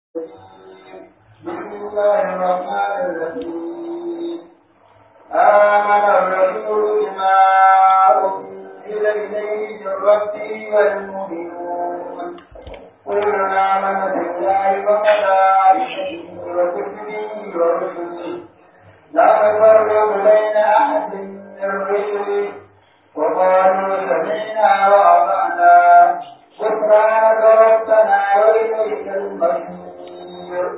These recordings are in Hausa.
بسم الله الرحمن الرحيم آمن الرسول بما أنزل إليه من ربه والمؤمنون كل آمن بالله وملائكته وكتبه ورسله لا نفرق بين أحد من رسله وقالوا سمعنا وأطعنا غفرانك ربنا وإليك المصير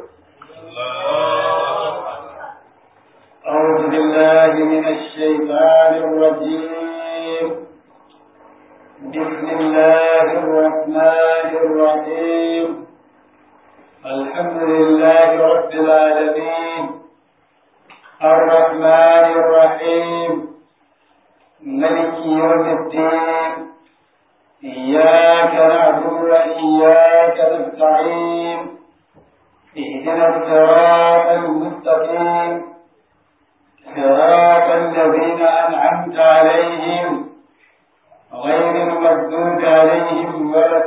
أعوذ بالله من الشيطان الرجيم بسم الله الرحمن الرحيم الحمد لله رب العالمين الرحمن الرحيم ملك يوم الدين إياك نعبد وإياك نستعين اهدنا الصراط المستقيم صراط الذين أنعمت عليهم غير المغضوب عليهم ولا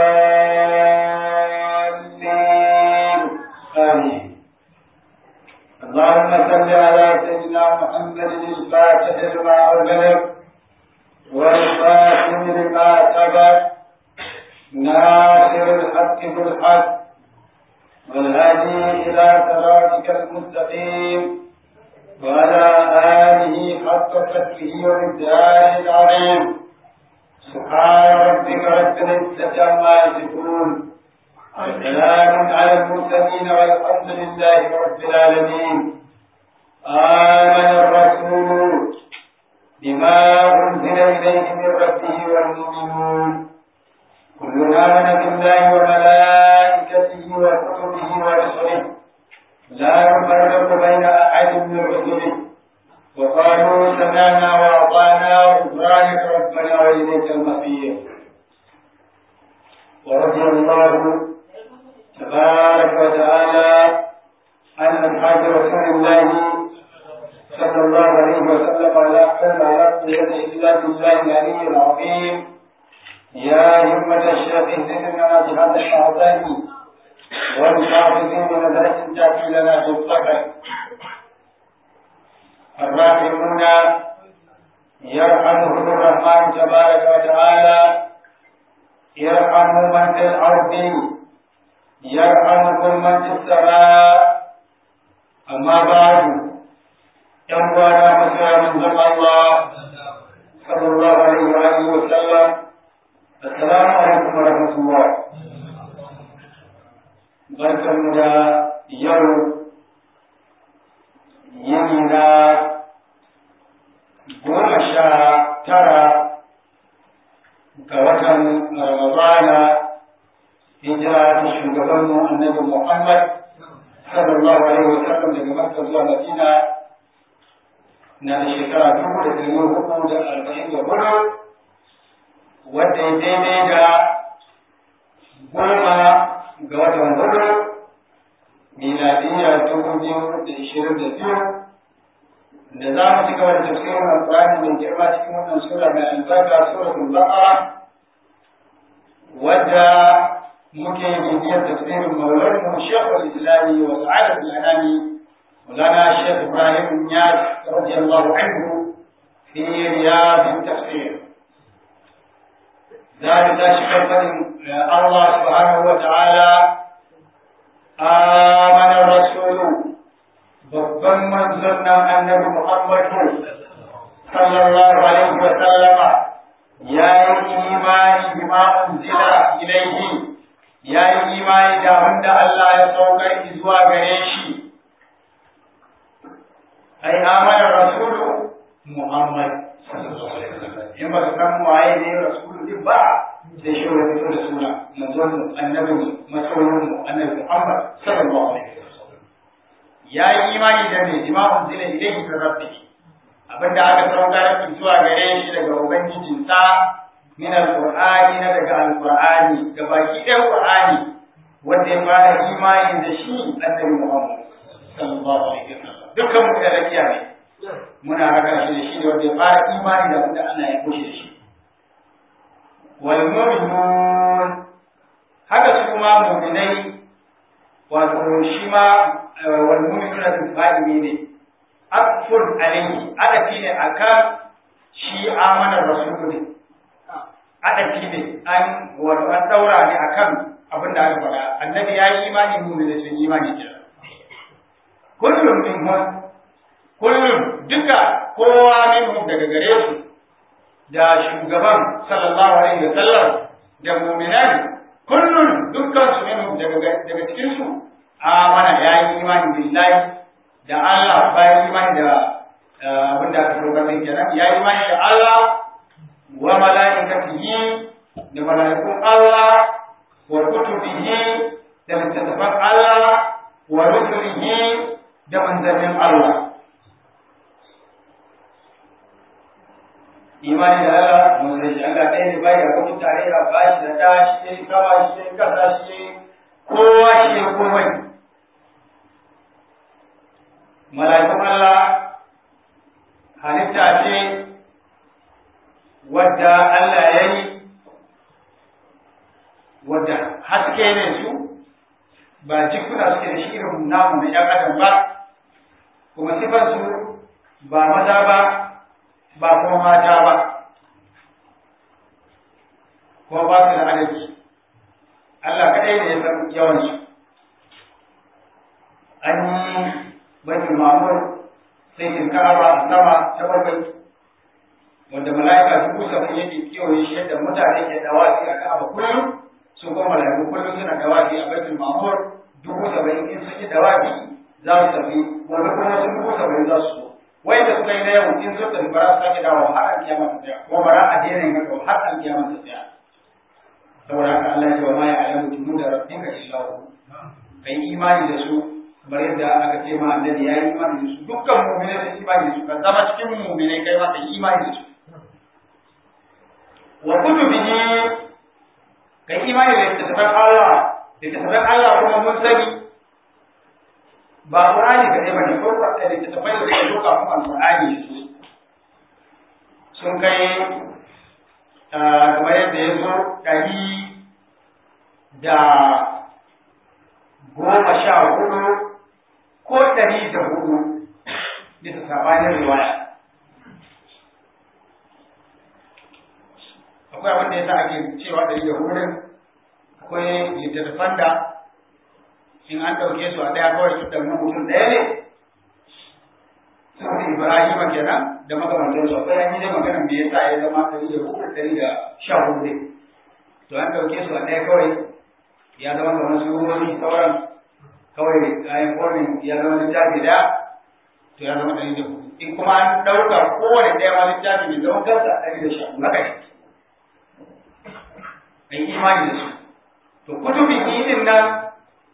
الضالين آمين اللهم صل على سيدنا محمد الفاتح لما أغلق والخاتم لما سبق ناصر الحق بالحق والهادي إلى صراطك المستقيم وعلى آله حق قدره ومقداره العظيم سبحان ربك رب العزة عما يصفون وسلام على المرسلين والحمد لله رب العالمين آمن الرسول بما أنزل إليه من ربه والمؤمنون كلنا آمن بالله وملائكته وكتبه ورسله لا نفرق بين أحد من رسله وقالوا سمعنا وأطعنا غفرانك ربنا وإليك المصير ورضي الله تبارك وتعالى عن أصحاب رسول الله صلى الله عليه وسلم ولا حول ولا قوة إلا بالله العلي العظيم يا همة الشيخ زدنا بهذا الشهدان والحافظين بنظرة تأتي لنا في الصبر الراحمون يرحمهم الرحمن تبارك وتعالى يرحم من في الأرض يرحمكم من في السماء أما بعد يوم مسلم من الله صلى الله عليه وآله وسلم السلام عليكم ورحمة الله barkanmu da yau yini na goma sha tara ga watan ramadana hijira ta shugabanmu annabi muhammad sallallahu alaihi wa sallam daga makka zuwa madina na da shekara dubu da ɗari hudu da arba'in da hudu wadda ya daidai da goma ga watan hudu miladiyya dubu biyu da ishirin da biyu da za mu ci gaba da tafsirin alƙur'ani mai girma cikin wannan sura mai albarka suratul baqara wadda muke bibiyar tafsirin maulanmu shekul islami wa sa'adatul anami مولانا الشيخ ابراهيم النياس رضي الله عنه في رياض التفسير ذلك شكر الله سبحانه وتعالى آمن الرسول babban manzon nan annabi Muhammadu sallallahu alaihi wa sallama ya yi imani bima unzila ilaihi ya yi imani da wanda Allah ya saukar zuwa gare shi ai amana rasulu Muhammad sallallahu alaihi wa sallam in ba ka san waye ne rasulu din ba sai shi wani fito da suna manzon mu annabi mu masoyin mu annabi Muhammad sallallahu alaihi wasallam ya yi imani da me imamun zila ilayhi min rabbi abinda aka saukar zuwa gare shi daga ubangijinsa min alqur'ani na daga alqur'ani ga baki ɗayan qur'ani wanda ya fara imani da shi annabi Muhammad sallallahu alaihi wasallam dukkan mu da rakiya ne muna raka shi da shi ne wanda ya fara imani da wanda Allah ya kushe da shi wal mu'minun haka su ma mu'minai wato shi ma wal mu'minuna bil fa'ili ne akfur alayhi adafi ne akan shi amana rasulu ne adafi ne an wato an daura ne akan abin da aka faɗa annabi ya yi imani mu'mini sun imani kenan kullum minhum kullum duka kowa minhum daga gare su da shugaban sallallahu alaihi wa sallam da mu'minan kullum dukkan su minhum daga daga cikin su amana ya yi imani billahi da Allah bayan imani da abin da aka roƙa min kenan ya yi imani da Allah wa mala'ikatihi da mala'ikun Allah wa kutubihi da littattafan Allah wa rusulihi da manzannin Allah imani da Allah mun sai shi Allah ɗaya ne bai da kuma tarayya ba shi da da shi ne kama shi ne kasa shi ne kowa shi ne komai mala'ikun Allah halitta ce wadda Allah ya yi wadda haske ne su ba jikuna suke da shi irin namu na ‘yan adam ba kuma sifansu ba maza ba ba kuma mata ba kuma ba su da adalci Allah kaɗai ne ya san yawansu an yi baitul mamur sai kin ka'aba a sama ta bakwai wanda mala'ika dubu saba'in yake kewaye shi yadda mutane ke dawafi a ka'aba kullum su kuma mala'iku kullum suna dawafi a baitul mamur dubu saba'in in sun yi dawafi za su tafi gobe kuma sun dubu saba'in za su so wanda suka yi na yau in sun tafi bara su sake dawo har an kiyama ta tsaya kuma bara a daina yin haka har an kiyama ta tsaya saboda haka Allah ya ce wa ma ya alamu tunu da rabbika illa hu kai imani da su kamar yadda aka ce ma annabi ya yi imani da su dukkan mu'minai sun imani da su ka zama cikin mu'minai kai ma kai imani da su wa kutubihi kai imani da littattafan Allah littattafan Allah kuma mun sani ba Qur'ani kaɗai ba ne ko da littattafai da suka duka kuma Qur'ani su sun kai kamar yadda ya zo ɗari da goma sha hudu ko ɗari da hudu bisa sabanin riwaya akwai abin da ya sa ake cewa ɗari da hudu akwai littattafan da in an ɗauke su a ɗaya kawai su ɗan mutum ɗaya ne sun ibrahima kenan da makamantar su akwai an yi dai magana me yasa ya zama ɗari da hudu ɗari da sha hudu ne to an ɗauke su a ɗaya kawai ya zama kamar su wani sauran kawai kayan kwanin ya zama littafi da to ya zama ɗari da hudu in kuma an ɗauka kowane ɗaya ma littafi mai zaman kansa ɗari da sha hudu haka ne ai imani da su to kutubin idin nan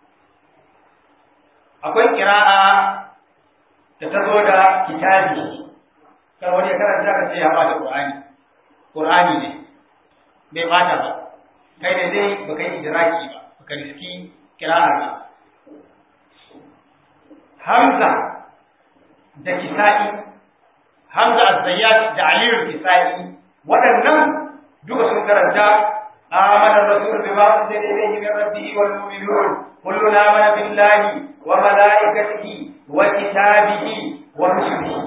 akwai kira'a da ta zo da kitabi kar wani ya karanta ka ce ya bata qur'ani qur'ani ne bai bata ba kai ne dai baka yi idraki ba baka riski kira'a ba hamza da kisa'i hamza az-zayyat da ali al-kisa'i waɗannan duka sun karanta آمن الرسول بما أنزل إليه من ربه والمؤمنون كلنا آمن بالله وملائكته وكتابه ورسله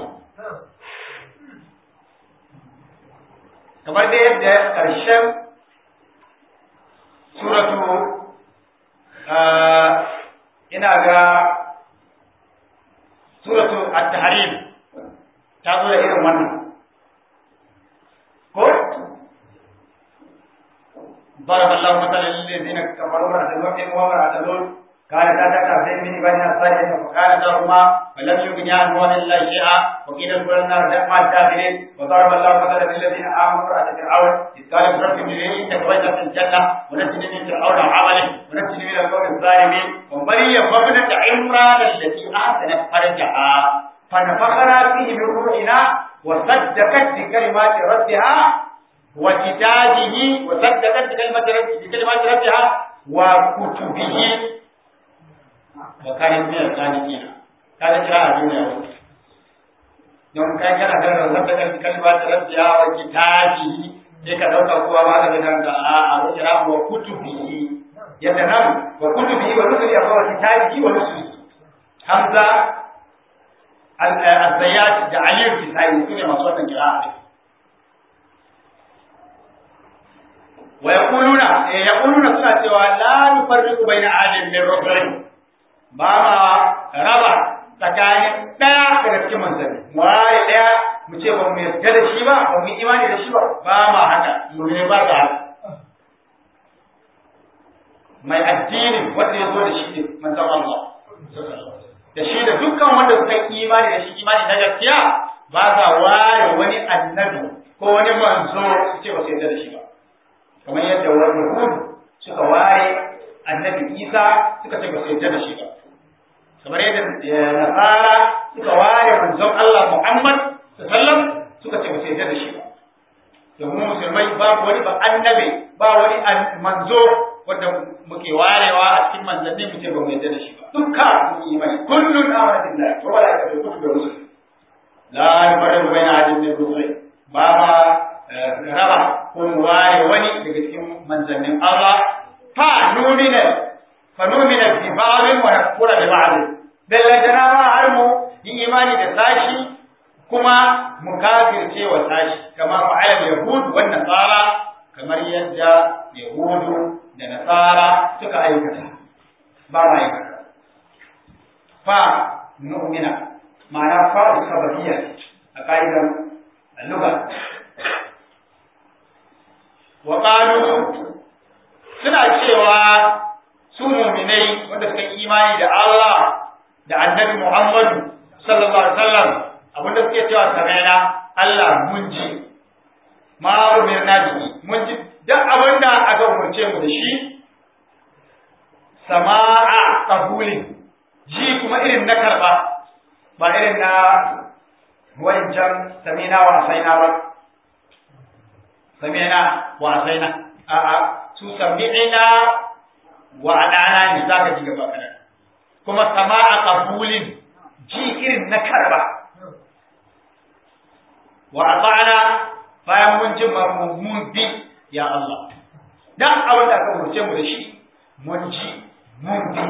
kamar da yadda ƙarshen suratu ina ga suratu at-tahrim ta zo da irin wannan ko ضرب الله مثلا للذين كفروا امرأة نوح وامرأة لوط كانتا تحت عبدين من عبادنا الصالحين فخانتاهما فلم يغنيا عنهما الا شيئا وقيل ادخلا النار مع الداخلين وضرب الله مثلا للذين امنوا امرأة فرعون اذ قالت رب ابن لي انك بيتا في الجنة ونجني من فرعون وعمله ونجني من القوم الظالمين ومريم وابنة عمران التي احسنت فرجها فنفخنا فيه من روحنا وصدقت بكلمات ربها وكتابه وصدقت بكلمة بكلمات ربها وكتبه وكانت من الصادقين هذا قراءة الدنيا don kai kana da rabbaka bi kalimati rabbiha wa kitabihi sai ka dauka kowa ma da kanka a a kira wa kutubihi yadda nan wa kutubi wa rusuli a kawai kitabi wa rusuli hamza al-zayyat da aliyu kisai su ne masu wannan kira'a wa yaquluna yaquluna suna cewa la nufarriqu baina ahadin min rusulih ba ma raba tsakanin daya daga cikin manzanni mu ware daya mu ce ba mu yarda da shi ba ba mu imani da shi ba ba ma haka mu ne ba da haka mai addinin wanda ya zo da shi ne manzon Allah da shi da dukkan wanda suka yi imani da shi imani na gaskiya ba sa ware wani annabi ko wani manzo su ce ba su yarda da shi ba kamar yadda wani Yahud suka ware annabi Isa suka ce ba su yarda da shi ba kamar yadda Nasara suka ware manzon Allah Muhammad sallam suka ce ba su yarda da shi ba domin musulmai babu wani ba annabi ba wani manzo wanda muke warewa a cikin manzanni mu ce ba mu yarda da shi ba dukka mun yi imani kullun amana billahi wa malaikatihi wa kutubihi wa rusulihi la yufarriqu baina ahadin min rusulihi ba ma raba ko mu ware wani daga cikin manzannin Allah fa numina fa numina bi ba'dhin wa nakfura bi ba'dhin dallantana ma har mu yi imani da sashi kuma mu kafirce wa sashi kama fa'ala yahud wa nasara kamar yadda yahudu da nasara suka aikata ba ma aikata fa nu'mina ma'ana fa sababiyya a ka'idar lugha wa suna cewa su muminai wanda suka yi imani da Allah da annabi Muhammadu sallallahu alaihi wasallam abinda suke cewa samaina Allah mun ji ma umirna bihi mun ji duk abinda aka umarce mu da shi sama'a qabulin ji kuma irin na karba ba irin na wancan samina wa asaina ba sami'na wa asaina a'a su sami'na wa adana ne zaka ji gaba kana kuma sama'a qabulin ji irin na karba wa ata'na bayan mun ji mun bi ya Allah dan abin da aka umurce mu da shi mun ji mun bi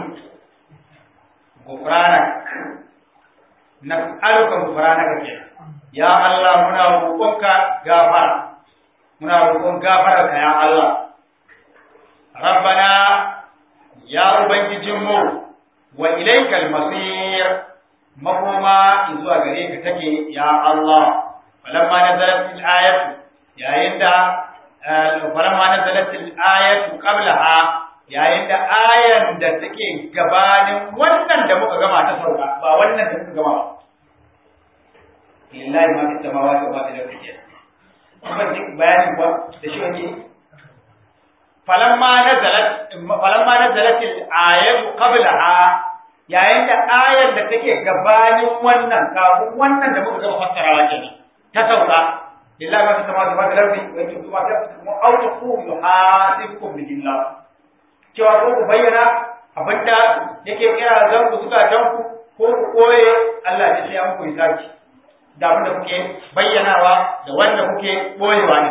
gufranak nas'aluka gufranaka kenan ya Allah muna roƙonka gafara muna roƙon gafararka ya Allah rabbana ya ubangijinmu wa ilaikal masir makoma zuwa gare ka take ya Allah falamma nazalat al ayatu yayin da falamma nazalat al ayatu qablaha yayin da ayan da take gabanin wannan da muka gama ta sauka ba wannan da muka gama lillahi ma fi samawati wa ma fi al-ardi kuma duk bayanin kuwa da shi wake falamma nazalat falamma nazalat al-ayatu qablaha yayin da ayar da take gabanin wannan kafin wannan da muka gama fassarawa kenan ta sauka lillahi ma fi samawati wa ma fi al-ardi wa in kuntum ta'lamun aw taqulu yuhasibukum billah cewa ko ku bayyana abinda yake kira zan ku suka ku ko ku koye Allah ya ce an ku hisabi da abin da kuke bayyanawa da wanda kuke boyewa ne.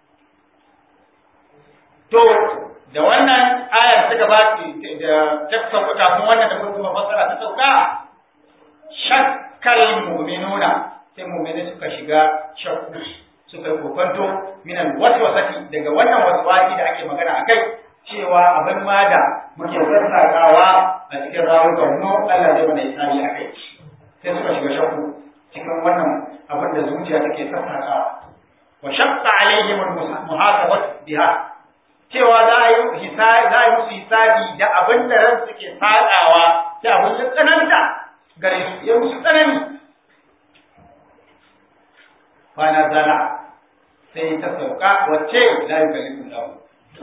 To, da wannan ayar ta gaba da ta sauka kafin wannan da kuma fassara ta sauka, shakkal mu'minuna sai mu'mini suka shiga shakku suka yi kokonto minan waswasati daga wannan waswasi da ake magana a kai cewa abin ma da muke sassaƙawa a cikin rawukan mu Allah zai mana isari a kai sai suka shiga shakku cikin wannan abin da zuciya take sassakawa wa shaqqa alaihim muhasabat biha cewa za a yi hisabi za a yi musu hisabi da abin da ran suke sakawa sai abin da tsananta gare su ya musu tsanani fa nazala sai ta sauka wacce la yukallifu lahu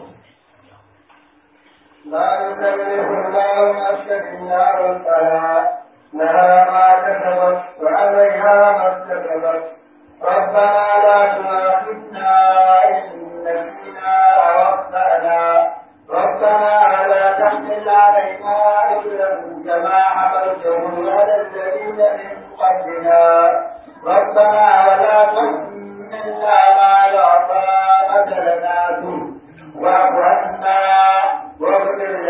لا يكلف الله نفسا إلا وسعها لها ما كسبت وعليها ما اكتسبت ربنا لا تؤاخذنا إن نسينا أو أخطأنا ربنا ولا تحمل علينا إثرا كما حملته على الذين من قبلنا ربنا ولا تحملنا ما لا طاقة لنا به واعف عنا واغفر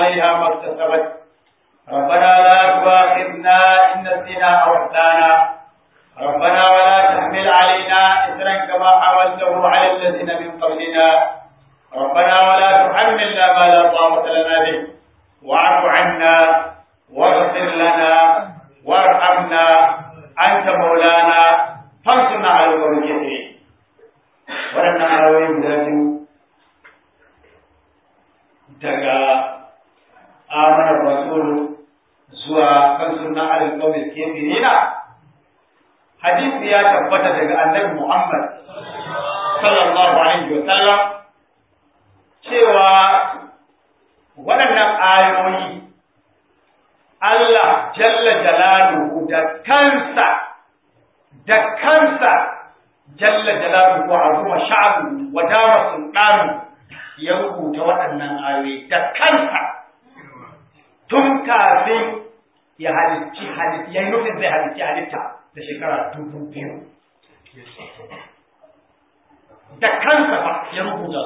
عليها ما اكتسبت ربنا لا تؤاخذنا إن نسينا أو أخطأنا ربنا ولا تحمل علينا إثرا كما حملته على الذين من قبلنا ربنا ولا تحملنا ما لا طاقة لنا به واعف عنا واغفر لنا وارحمنا أنت مولانا فانصرنا على القوم الكافرين ولنا آوين ذاتي daga amana rasul zuwa kan sunna alal qawmi kafirina hadisi ya tabbata daga annabi Muhammad sallallahu alaihi wa sallam cewa waɗannan ayoyi Allah jalla jalaluhu da kansa da kansa jalla jalaluhu wa azuma sha'abu wa dama sultanu ya rubuta waɗannan ayoyi da kansa tun kafin ya halicci halitta ya yi nufin zai halicci halitta da shekara dubu biyu da kansa fa ya rubuta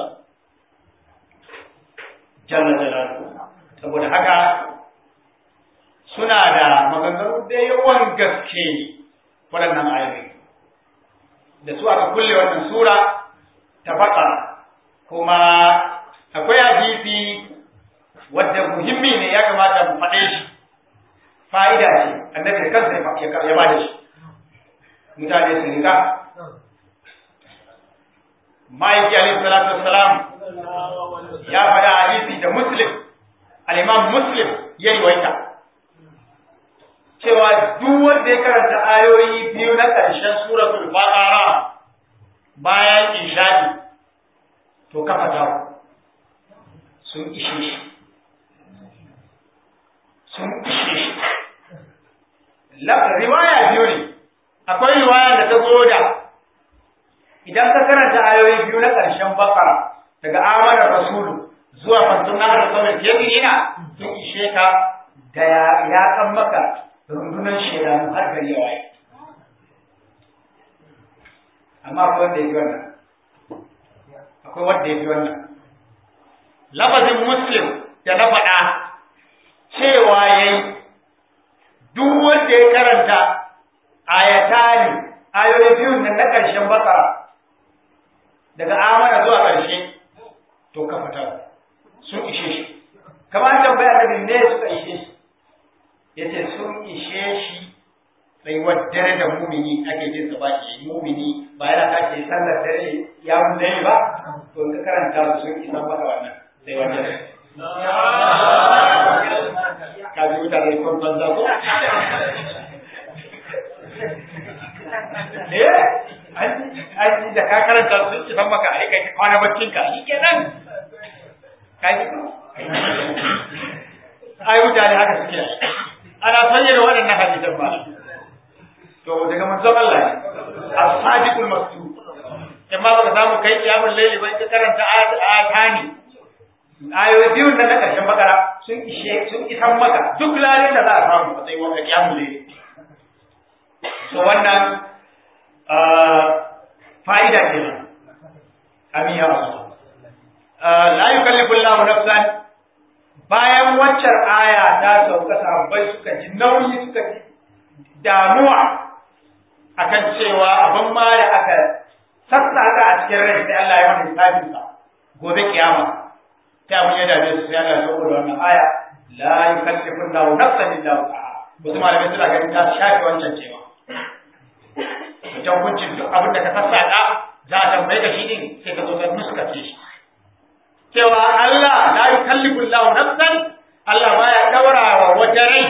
jalla jalaluhu saboda haka suna da maganganu da yawan gaske waɗannan ayoyi da su aka kulle wannan sura ta baka kuma akwai hadisi wadda muhimmi ne ya kamata mu faɗe shi fa'ida ce annabi da kansa ya ba da shi mutane su rika ma'aiki alaihi salatu wassalam ya faɗa hadisi da muslim al-imam muslim ya yi waita cewa duk wanda ya karanta ayoyi biyu na ƙarshen suratul baqara bayan ishadi to kafa tawo sun ishe shi sun ishe shi riwaya biyu ne akwai riwaya da ta zo da idan ka karanta ayoyi biyu na ƙarshen bakara daga amanar rasulu zuwa fantun na da sauran ina sun ishe ka da ya kan maka rundunar shedanu har gari ya waye amma akwai wanda ya fi wannan akwai wanda ya fi wannan lafazin muslim da na faɗa cewa ya yi duk wanda ya karanta ayatani ayoyi biyun nan na ƙarshen bakara daga amana zuwa ƙarshe to ka fita sun ishe shi kamar an tambaya da ne suka ishe shi ya ce sun ishe shi tsayuwar dare da mumini ake jin sa ba shi mumini ba yana tashi sallar dare ya mun dare ba to ka karanta su sun isa maka wannan tsayuwar dare ka ji mutane kon banza ko eh an da ka karanta sun isa maka ai kai kwana baccin ka shi kenan ka ji ko ai mutane haka suke ana sanye da waɗannan hadisan ba to daga manzon Allah ne as-sadiqul masduq amma baka samu kai kiyamul layli bai ka karanta ayatani ayoyi biyu nan na karshen bakara sun ishe sun isan maka duk lalin da za a samu a tsayin wanda kiyamul layli so wannan fa'ida ce amin ya rasu la yukallifu Allahu nafsan bayan waccar aya ta sauka sahabbai suka ji nauyi suka ji damuwa akan cewa abin ma da aka sassaka a cikin rai sai Allah ya wani hisabin sa gobe kiyama ta mun ya dame su sai Allah ya sauko da wannan aya la yukallifu Allahu nafsan illa wus'aha wasu malamai suna ganin ta shafe wancan cewa wajen hukuncin duk abin da ka sassaka za a tambaye ka shi din sai ka zo ka nuskace shi cewa Allah la yukallifu Allahu nafsan Allah baya daura wa wata rai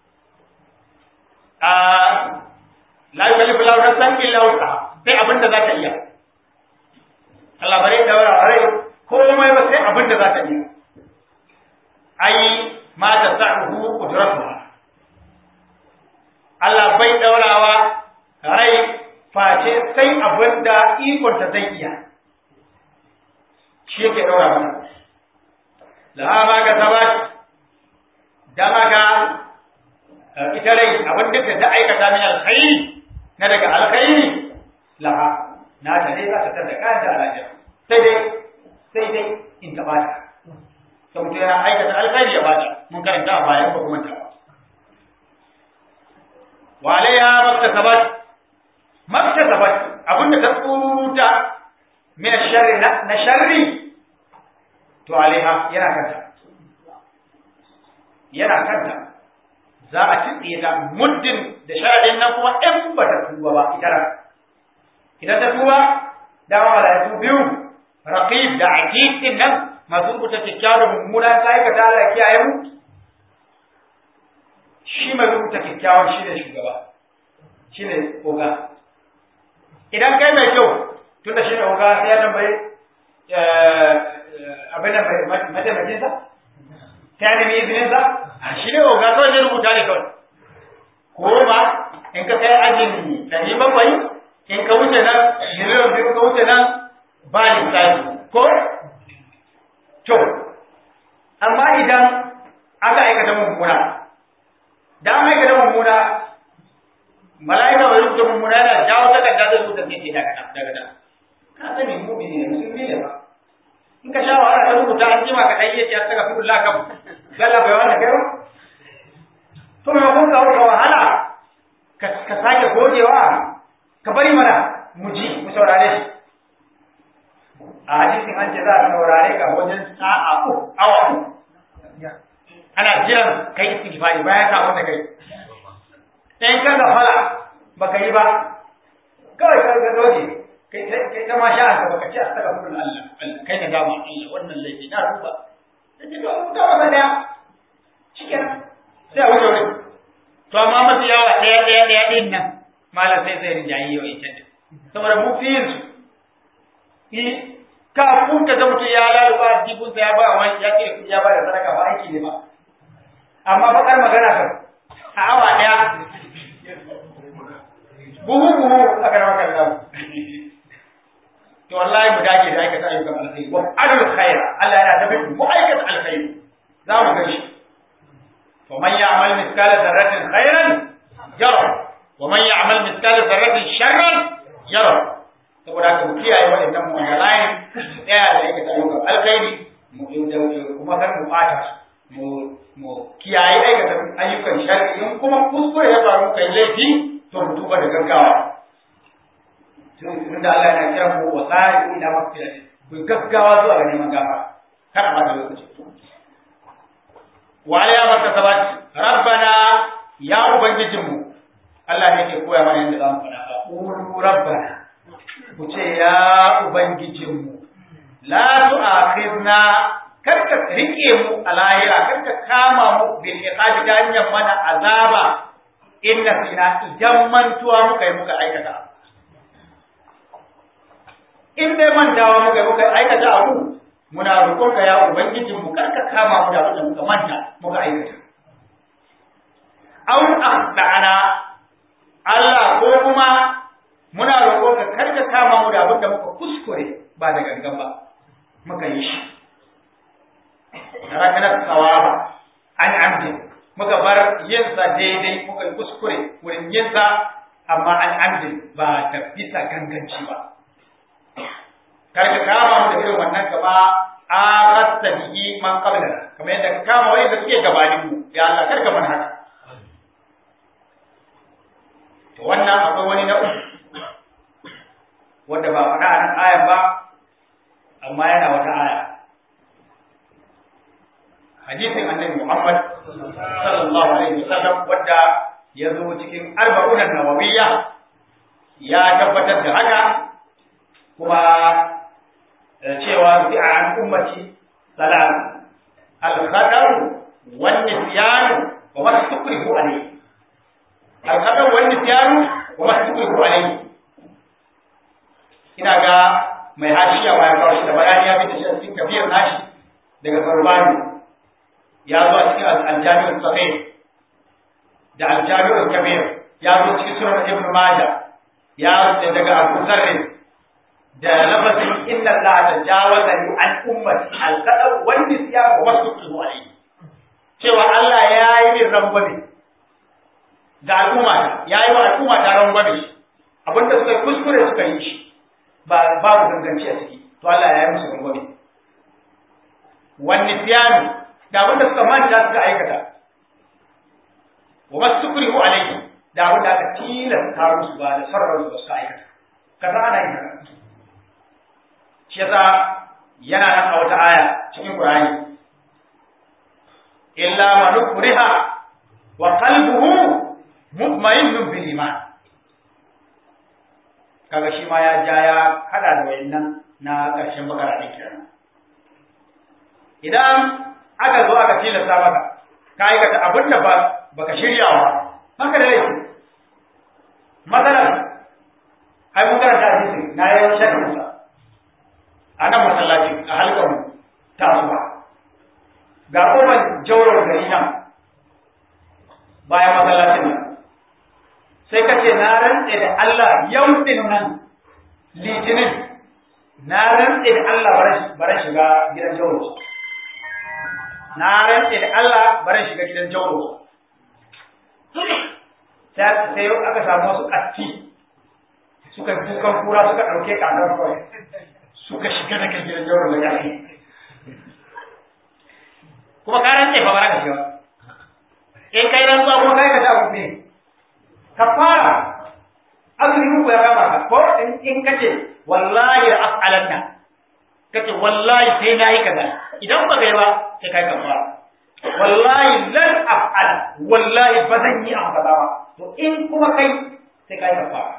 a la yukallifu Allahu nafsan illa wusa sai abin da za ta iya Allah bare daura wa rai komai ba sai abin da za ta iya ai ma ta sa'uhu qudratuha Allah bai daurawa rai face sai abin da ikon ta zai iya shi yake ɗaura mana laha ma ka sabat dan haka ita rai abin da ta aikata min alkhairi na daga alkhairi laha na ta dai za ta tada kanta a lafiya sai dai sai dai in taɓa ta sai mutum yana aikata alkhairi ya bada mun karanta a baya ba kuma ta wa alaiha maktasabat maktasabat abinda ta tsuruta min sharri na sharri to alaiha yana kanta yana kanta za a tsitsiye ta muddin da sharadin nan kuma in ba ta tuba ba ita ran idan ta tuba da malaiku biyu raqib da atid din nan masu rubuta kyakkyawa da mummuna ta aikata Allah ya kiyaye mu shi mai rubuta kyakkyawa shi ne shugaba shi ne oga idan kai mai kyau tun da shi ne oga sai ya tambayi abin da mataimakinsa ta nemi izininsa shi ne oga kawai zai rubuta ne kawai ko ba in ka kai ajin ɗari bakwai in ka wuce nan miliyan biyu ka wuce nan ba lissafi ko to amma idan aka aikata mummuna da an aikata mummuna mala'ika bai rubuta mummuna yana jawo takarda zai rubuta sai ce daga daga da ka sani mu'mini ne musulmi ne ba in ka sha wahala ka rubuta an jima ka dai yace astaghfirullah kam Allah bai wanda kai to me kun ka wahala ka ka sake gogewa ka bari mana mu ji mu saurare shi a hadisin an ce za a saurare ka wajen sa'a uku awa uku ana jiran kai istighfari bayan ka wanda kai in ka gafara baka yi ba kawai ka ga doje kai ta ma sha'a ka baka ci astaghfirullah Allah Allah kai na dama Allah wannan laifi na ruba sai ka rubuta masa daya shikenan sai a wuce wurin to amma masu yawa ɗaya ɗaya ɗaya ɗin nan malam sai zai rinjayi yau ita ne saboda mu fi yin su kafin ka ga mutum ya laluba jibinsa ya ba wani ya ce ya ba da sadaka ba aiki ne ba amma bakar magana kan a awa ɗaya buhu buhu a kan wakar nan to wallahi mu dage da aikata ayyukan alkhairi wa adul khaira Allah yana tafi mu aikata alkhairi za mu ga shi fa man ya'mal mithqala dharratin khairan yara wa man ya'mal mithqala dharratin sharran yara saboda haka mu kiyaye waɗannan mu da layin tsaya da aikata ayyukan alkhairi mu kuma kar mu fata mu mu kiyaye aikata ayyukan sharri in kuma kuskure ya faru kai laifi to mu tuba da gaggawa tun da Allah yana kira mu wa sa'i ila maghfirati ku gaggawa zuwa ga neman gafara kada ba da lokaci wa alaya maka sabat rabbana ya ubangijinmu Allah ne ke koya mana yadda zamu faɗa ba qulu rabbana ku ce ya ubangijinmu la tu'akhidna kar ka rike mu a lahira kar ka kama mu bil iqabi ta hanyar mana azaba inna fina idan mantuwa muka yi muka aikata in dai mantawa muka yi muka aikata abu muna roƙon ka ya ubangijin mu kar ka kama mu da abin da muka manta muka aikata aw akhdana Allah ko kuma muna roƙon ka kar ka kama mu da abin da muka kuskure ba da gangan ba muka yi shi tarakana sawaba an amdi muka bar yin sa daidai muka yi kuskure wurin yin sa amma an amdi ba ta bisa ganganci ba kar ka kama mu da irin wannan kama aqasta bihi man qablana kamar yadda ka kama wani da suke gabanin mu ya Allah kar ka mana haka to wannan akwai wani na uku wanda ba faɗa a nan ayan ba amma yana wata aya hadisin annabi Muhammad sallallahu alaihi wasallam wanda ya zo cikin arba'una nawawiyya ya tabbatar da haka kuma cewa fi an ummati salam al-qadar wan nisyan wa ma tukrihu alayhi al-qadar wan nisyan wa ma tukrihu alayhi ina ga mai hashiya ma ya kawo shi da bayani ya fita shi cikin tafiyar nashi daga Qurbani ya zo a cikin al-Jami' sahih da al-Jami' kabir ya zo cikin sunan Ibn Majah ya zo daga Abu Zarr da lafazin inna Allah tajawaza li an ummati al-qadar wal nisyan wa wasfuhu alayhi cewa Allah ya yi min rangwame da al'umma ya yi wa al'umma ta rangwame abinda suka kuskure suka yi shi ba babu ganganci a ciki to Allah ya yi musu rangwame wan nisyani da abin da suka manta suka aikata wa mastukrihu alayhi da abin da aka tilasta musu ba da sarrar su suka aikata kaza ana yin haka shi yasa yana nan a wata aya cikin Qur'ani illa man ukriha wa qalbuhu mutma'innun bil iman kaga shi ma ya ja ya hada da wayannan na ƙarshen bakara din kenan idan aka zo aka tilasta maka ka aikata abin da ba baka shirya wa haka da laifi matsalar ai mun karanta hadisi na yawan shakin sa a nan masallaci a halkar tasuwa ga kofar jaurar gari nan bayan masallacin nan sai ka ce na rantse da Allah yau din nan litinin na rantse da Allah bara shiga gidan jauro na rantse da Allah bara shiga gidan jauro sai aka samu wasu ƙatti suka dukan kura suka ɗauke kakar kawai suka shiga da kan gidan jauro da ƙarfi kuma ka rantse ba bara ka shiga in kai rantsuwa kuma kai ka ta abu ne ka fara azumin ku ya kama ka ko in kace wallahi la af'alanna kace wallahi sai na yi kaza idan ba kai ba sai kai kafara wallahi lan af'al wallahi ba zan yi abu kaza ba to in kuma kai sai kai kafara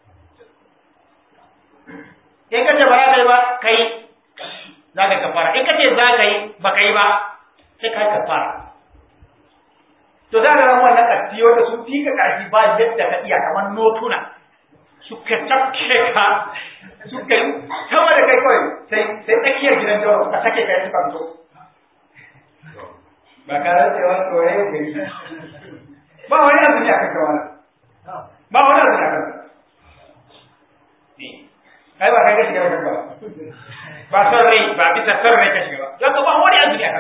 in kace ba za ka yi ba kai za ka kafara in kace za ka yi ba kai ba sai kai kafara to za ka zama wannan ƙarfi wanda sun fi ka ƙarfi ba yadda ka iya kamar notuna suka tafke ka suka yi sama da kai kawai sai sai tsakiyar gidan jawa suka sake kai suka fito ba ka rantse wa tsoye gari ba wani abu ne akan kawana ba wani abu ne akan kai ba kai ka shiga wajen ba ba son rai ba bisa son rai ka shiga ba don ba wani abu ne akan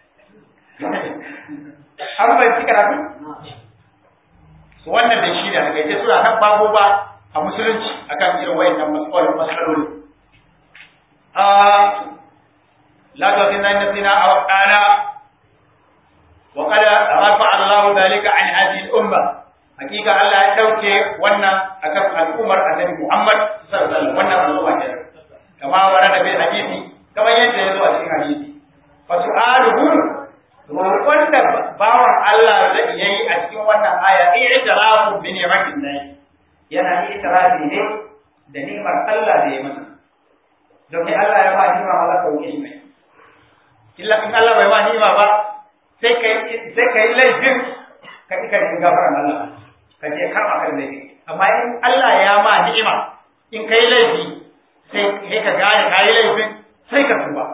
an bai ci karatu wannan da shi da daga ita suna nan babu ba a musulunci akan irin wayannan matsalolin matsaloli la ta fi nan nasina aw qala wa qad rafa Allahu dalika an hadhihi al-umma hakika Allah ya dauke wannan akan al'ummar Annabi Muhammad sallallahu alaihi wasallam wannan al'umma ce kama warada bil hadisi kamar yadda ya zo a cikin hadisi fa su'aluhu roƙon da bawan Allah zai yi a cikin wannan aya i'tirafu bi ni'matin lahi yana i'tirafi ne da ni'mar Allah da ya masa domin Allah ya ba ni'ma Allah ka wuce mai illa in Allah bai ba ni'ma ba sai kai sai kai laifin ka kika yin gafaran Allah ka je karba kan laifi amma in Allah ya ma ni'ima in kai laifi sai kai ka gane kai laifin sai ka tuba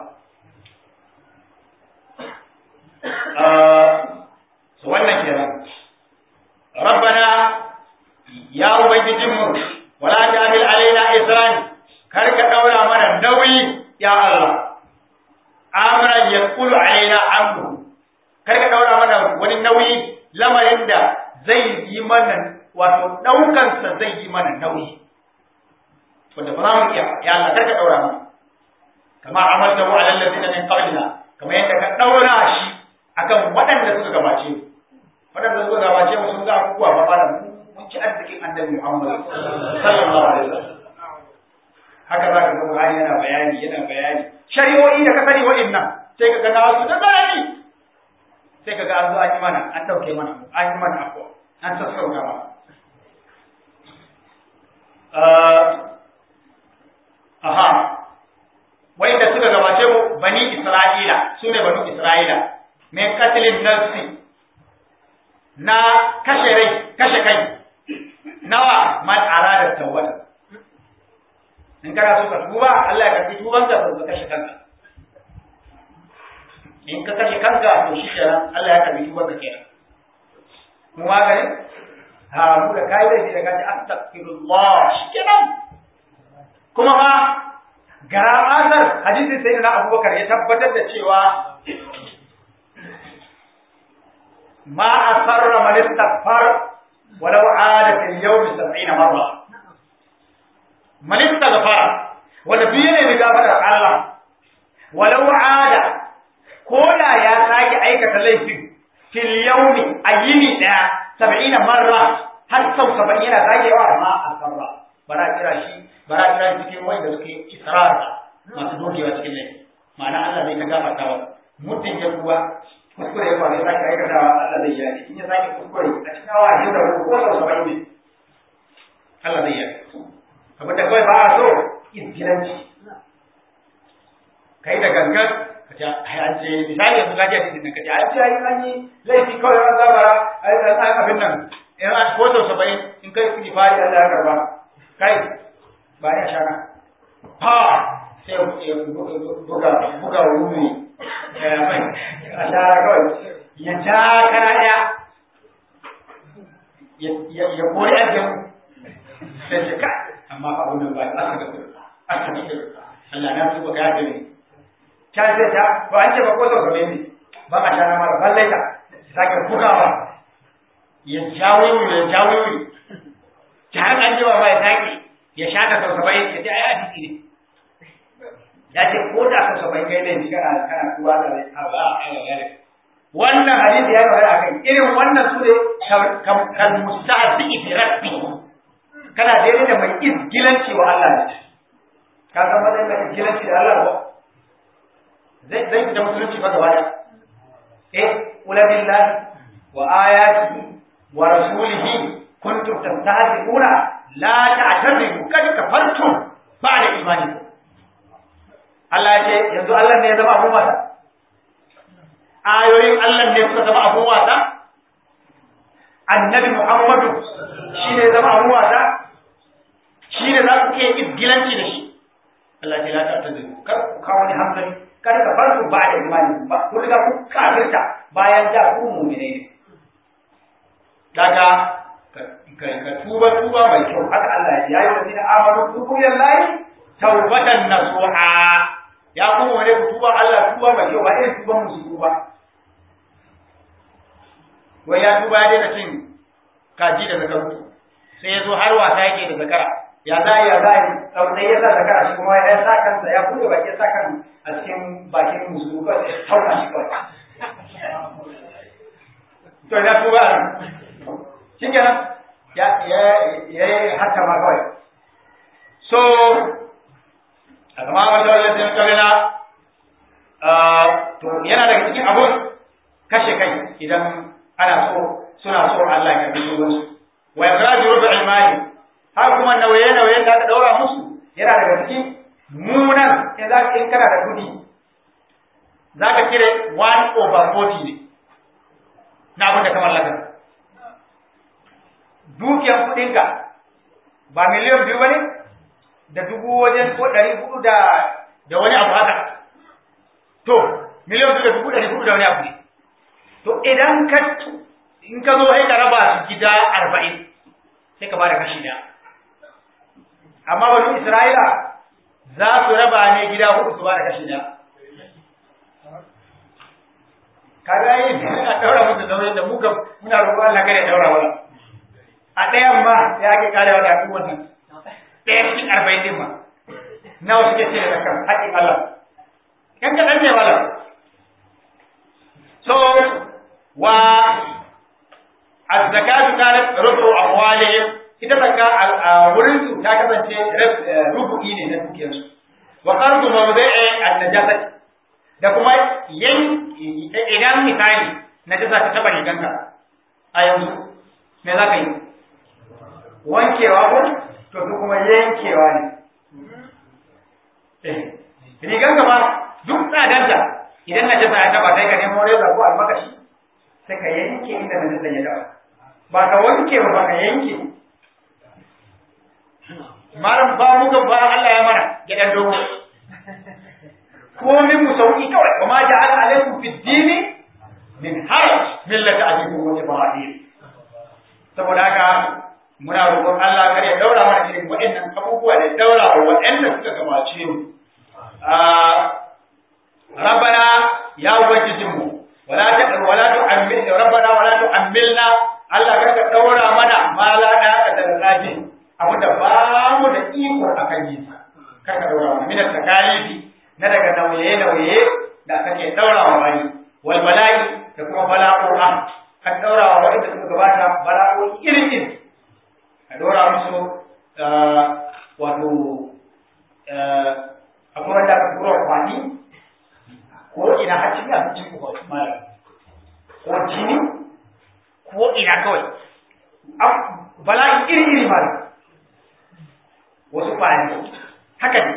wannan kenan rabbana ya ubangijinmu wala ta'mil alaina isran kar ka daura mana nauyi ya Allah amran yaqulu alaina amru kar ka daura mana wani nauyi lamarin da zai yi mana wato daukan sa zai yi mana nauyi wanda ba za mu iya ya Allah kar ka daura mana kama amalta wa alal ladina min qablina kamar yadda ka daura shi akan waɗanda suka gabace mu waɗanda suka gabace mu sun ga abubuwa ba ba da mun ci arzikin annabi Muhammad sallallahu alaihi wasallam haka za ka ga Buhari yana bayani yana bayani shari'o'i da ka sani wa'annan sai ka ga na wasu da bayani sai ka ga an zo an yi mana an ɗauke mana an yi mana abuwa an sassauta mana aha wa'inda suka gabace mu bani Isra'ila su ne bani Isra'ila min katilin nafsi na kashe rai kashe kai nawa man arada tawbata in kana so ka tuba Allah ya karbi tuban ka ka kashe kanka in ka kashe kanka to shi kenan Allah ya karbi tuban ka kenan mu ma gare ha mu da kai da da kaji astaghfirullah shi kenan kuma ma ga asar hadisin sayyidina Abubakar ya tabbatar da cewa ما أسر من استغفر ولو عاد في اليوم سبعين مرة من استغفر ونبينا بغفر الله ولو عاد ko da ya sake aikata laifin fil yawmi a yini daya sab'ina marra har sau saba'in yana zagewa ma a sarra bara kira shi bara kira shi cikin wanda suke israr masu dogewa cikin laifi ma'ana Allah zai ta gafarta wa mutum ya kuwa kuskure ya faru ya sake aikatawa Allah zai yi in ya sake kuskure a cikin awa ashirin da hudu ko sau saba'in ne Allah zai yi abin da kawai ba a so izgilanci kai da gangan ka ce ai an ce misali yanzu ka ji a cikin ka ce an ce ai an yi laifi kawai an zabara ai an abin nan in an ko sau saba'in in kai istighfari Allah ya karba kai ba ya shaka ha sai ya buga buga wuri a shara kawai ya ja kana daya ya kori ajiyar sai ce ka amma fa wannan ba aka ga aka ga Allah na tuba ka yaje ne ta ce ta to an ce ba ko sau saba'in ne ba a shara mara balle ta sake bugawa ya jawo ya jawo ta har an jima ba ya sake ya shaka sau saba'in ya ce ai hadisi ne ya ce ko da sau saba'in kai ne kana kana kuwa da rai a ba a yi wannan hadisi ya magana akan irin wannan su ne kan mustahzi fi rabbi kana daidai da mai izgilanci wa Allah ne ka san matsayin da izgilanci da Allah ba zai zai fita musulunci ba gaba da eh qul billahi wa ayatihi wa rasulihi kuntum tastahzi'una la ta'tadiru kad kafartum ba'da imanikum Allah ya ce yanzu Allah ne ya zama abun wasa ayoyin Allah ne suka zama abun wasa annabi Muhammadu shi ne zama abun wasa shi ne za ku ke izgilanci da shi Allah ya ce la ta'tadiru kar ku kawo ni hankali kar ka farku ba'da imani ba ku riga ku kafirta bayan da ku mu'mine ne daga ka tuba tuba mai kyau haka Allah ya yi wa zina amanu tubu lillahi tawbatan nasuha ya kuma wani ku tuba Allah tuba mai kyau ba irin tuban musu tuba wai ya tuba ya daina cin kaji da zakaru sai ya zo har wasa yake da zakara ya za ya za yi sai ya sa zakara shi kuma ya sa kansa ya buɗe baki ya sa kan a cikin bakin musu kawai ya tauka shi kawai to ya tuba shi kenan ya ya ya haka ma kawai so a kama wanda wanda sai kawai to yana daga cikin abun kashe kai idan ana so suna so Allah ya karbi su wa yakraju rubu imani har kuma nauye nauye da aka daura musu yana daga cikin munan in za in kana da kudi za ka kire 1 over 40 ne na abin da kamar lakan dukiyar kudinka ba miliyan biyu bane da dubu wajen ko ɗari hudu da da wani abu haka to miliyan biyu da dubu ɗari hudu da wani abu ne to idan ka in ka zo sai ka raba su gida arba'in sai ka bada kashi ɗaya amma banu isra'ila za su raba ne gida hudu su bada kashi ɗaya kaga yin a ɗaura musu nauyin da muka muna roƙon Allah kada ya ɗaura wala a ɗayan ma ya ake karewa da abubuwan nan ɗaya cikin arba'in ɗin ma nawa suke ce da kan haƙƙin Allah kan kaɗan ne wala so wa az-zakatu kanat rubu amwalihim ita zakka a wurin su ta kasance rubu'i ne na dukiyar su wa qardu mawdi'i an-najasati da kuma yan idan misali najasa ta taba riganka a yanzu me za ka yi wankewa ko to su kuma yankewa ne rigan gaba duk tsadanta idan na jasa ya taba sai ka nemo reza ko almakashi sai ka yanke inda na jasa ya taba ba ka wanke ba ba ka yanke malam ba mu ga ba Allah ya mana gidan dogo komin mu sauki kawai wa ma ja'ala alaikum fid dini min haraj millata abikum wa ibrahim saboda haka muna roƙon Allah kar ya daura mana irin waɗannan abubuwa da daura wa waɗanda suka gabace mu rabbana ya ubangijinmu wala ta wala tu'ammil rabbana wala tu'ammilna Allah kar ka daura mana ma la da da rabi abu da ba mu da iko akan yi kar ka daura mana min takalifi na daga nauye nauye da kake daura wa bayi an daura wa wanda suka gabata bala'o'i irin a daura musu wato akwai wanda aka tura kwani ko ina har cikin abincin ku malam ko jini ko ina kawai bala'i iri iri malam wasu kwani haka ne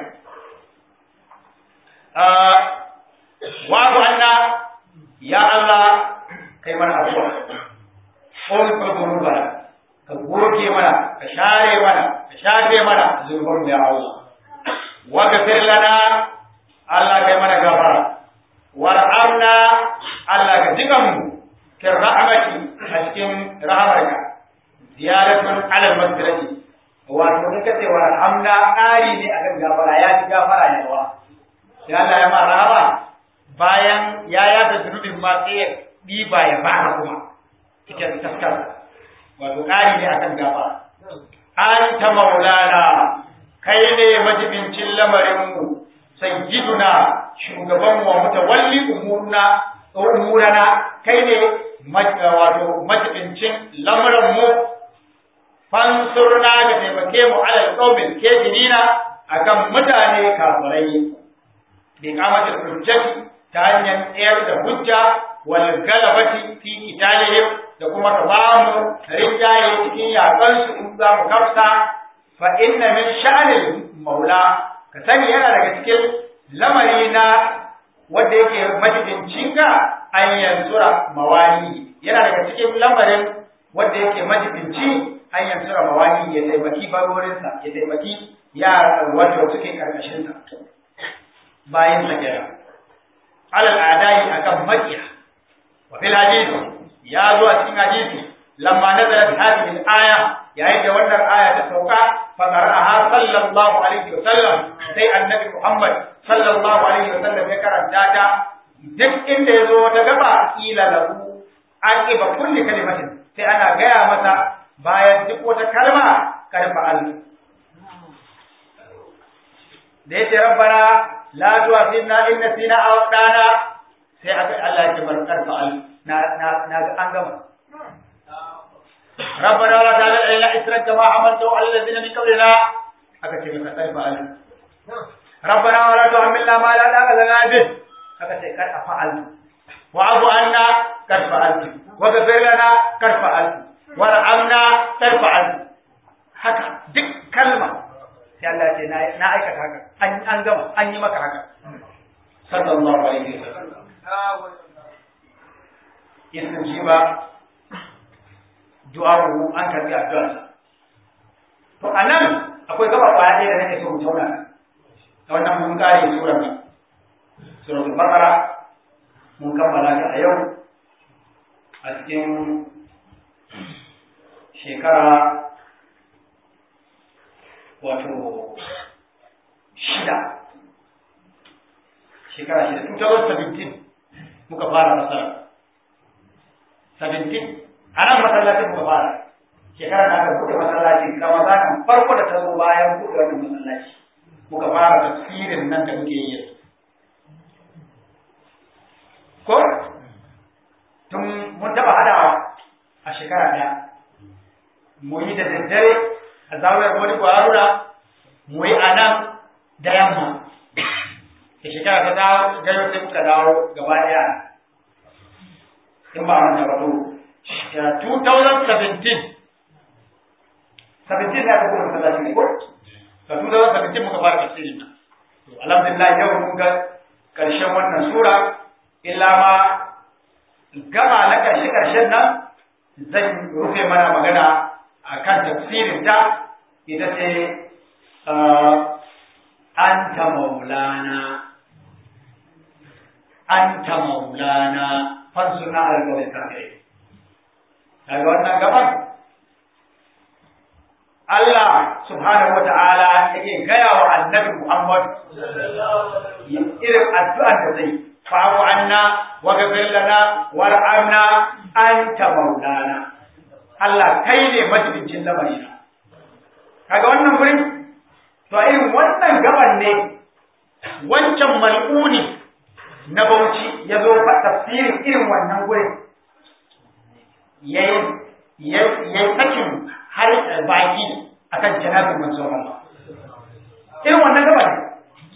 wato Allah ya Allah kai mana abuwa ko ka guruba ka goge mana ka share mana ka shafe mana zunubanmu ya Allah waghfir lana Allah kai mana gafara warhamna Allah ka jiga mu kin rahmati a cikin rahamarka ziyaratun ala masdirati wato in kace warhamna ƙari ne akan gafara ya ji gafara ne wa sai Allah ya ma rahama bayan ya yada zunubin ma sai ya diba ya baka kuma cikin taskar wato ƙari ne akan gafara anta maulana kai ne majibincin lamarinmu sayyiduna shugaban wa mutawalli umurna umurana kai ne wato majibincin lamarinmu fansurna ka taimake mu alal qaumin kafirina akan mutane kafirai bi qamatil hujjati ta hanyar tsayar da hujja wal galabati fi qitalihim da kuma ka ba mu rinjaye cikin yakansu in za mu kafsa fa inna min sha'anil maula ka sani yana daga cikin lamari na wanda yake majibinci ga an yansura mawali yana daga cikin lamarin wanda yake majibinci an yansura mawali ya taimaki barorinsa ya taimaki yara wanda suke karkashin sa bayan sa kira alal adai akan makiya wa fil hadith ya zo a cikin hadisi lamma nazalat hadhihi al-aya yayin da wannan aya ta sauka fa qara'aha sallallahu alaihi wa sallam sai annabi Muhammad sallallahu alaihi wa sallam ya karanta ta duk inda ya zo wata gaba kila lahu aqiba kulli kalimatin sai ana gaya masa bayan duk wata kalma karfa al da yace rabbana la tu'akhidna in nasina aw dana sai aka Allah ya ce bar karfa al na na na an gama ربنا ولا تعالى إلا إسرا كما حملته على الذين من قبلنا أكتب كتاب فعل ربنا ولا تحملنا ما لا طاقة لنا به أكتب قد أفعلت واعف عنا قد فعلت واغفر لنا قد فعلت وارحمنا قد فعلت haka duk kalma sai Allah ce na aikata haka an an gama an yi maka haka sallallahu alaihi wasallam istijiba du'a'u an karbi addu'arsa to anan akwai gaba kwaya ɗaya da nake so mu tauna a wannan mun kare surar nan suratul baqara mun kammala ta a yau a cikin shekara wato shida shekara shida 2017 muka fara fasara 17 a nan masallacin muka fara shekara da aka buɗe masallacin ramadanin farko da ta zo bayan buɗe wannan masallaci muka fara tafsirin nan da muke yi ko tun mun taɓa hadawa a shekara ɗaya mu yi da daddare a zawiyar wani kwararura mu yi a nan da yamma da shekara ta dawo gano sai muka dawo gaba ɗaya in ba wanda ba to 2017 17 ne aka kuma masallaci ne ko ka 2017 muka fara tafsiri to alhamdulillah yau mun ga karshen wannan sura illa ma gama na karshe karshen nan zan rufe mana magana akan tafsirin ta ita ce anta maulana anta maulana fansuna alƙawar kafirai daga wannan gaban Allah subhanahu wa ta'ala yake gaya wa annabi Muhammad irin addu'an da zai fa'u anna wa ghfir lana warhamna anta maulana Allah kai ne majibincin lamarina kaga wannan gurin to irin wannan gaban ne wancan mal'uni na Bauchi ya zo fa tafsirin irin wannan gurin yayi yayi sakin har baki akan janabin manzon Allah irin wannan gaba ne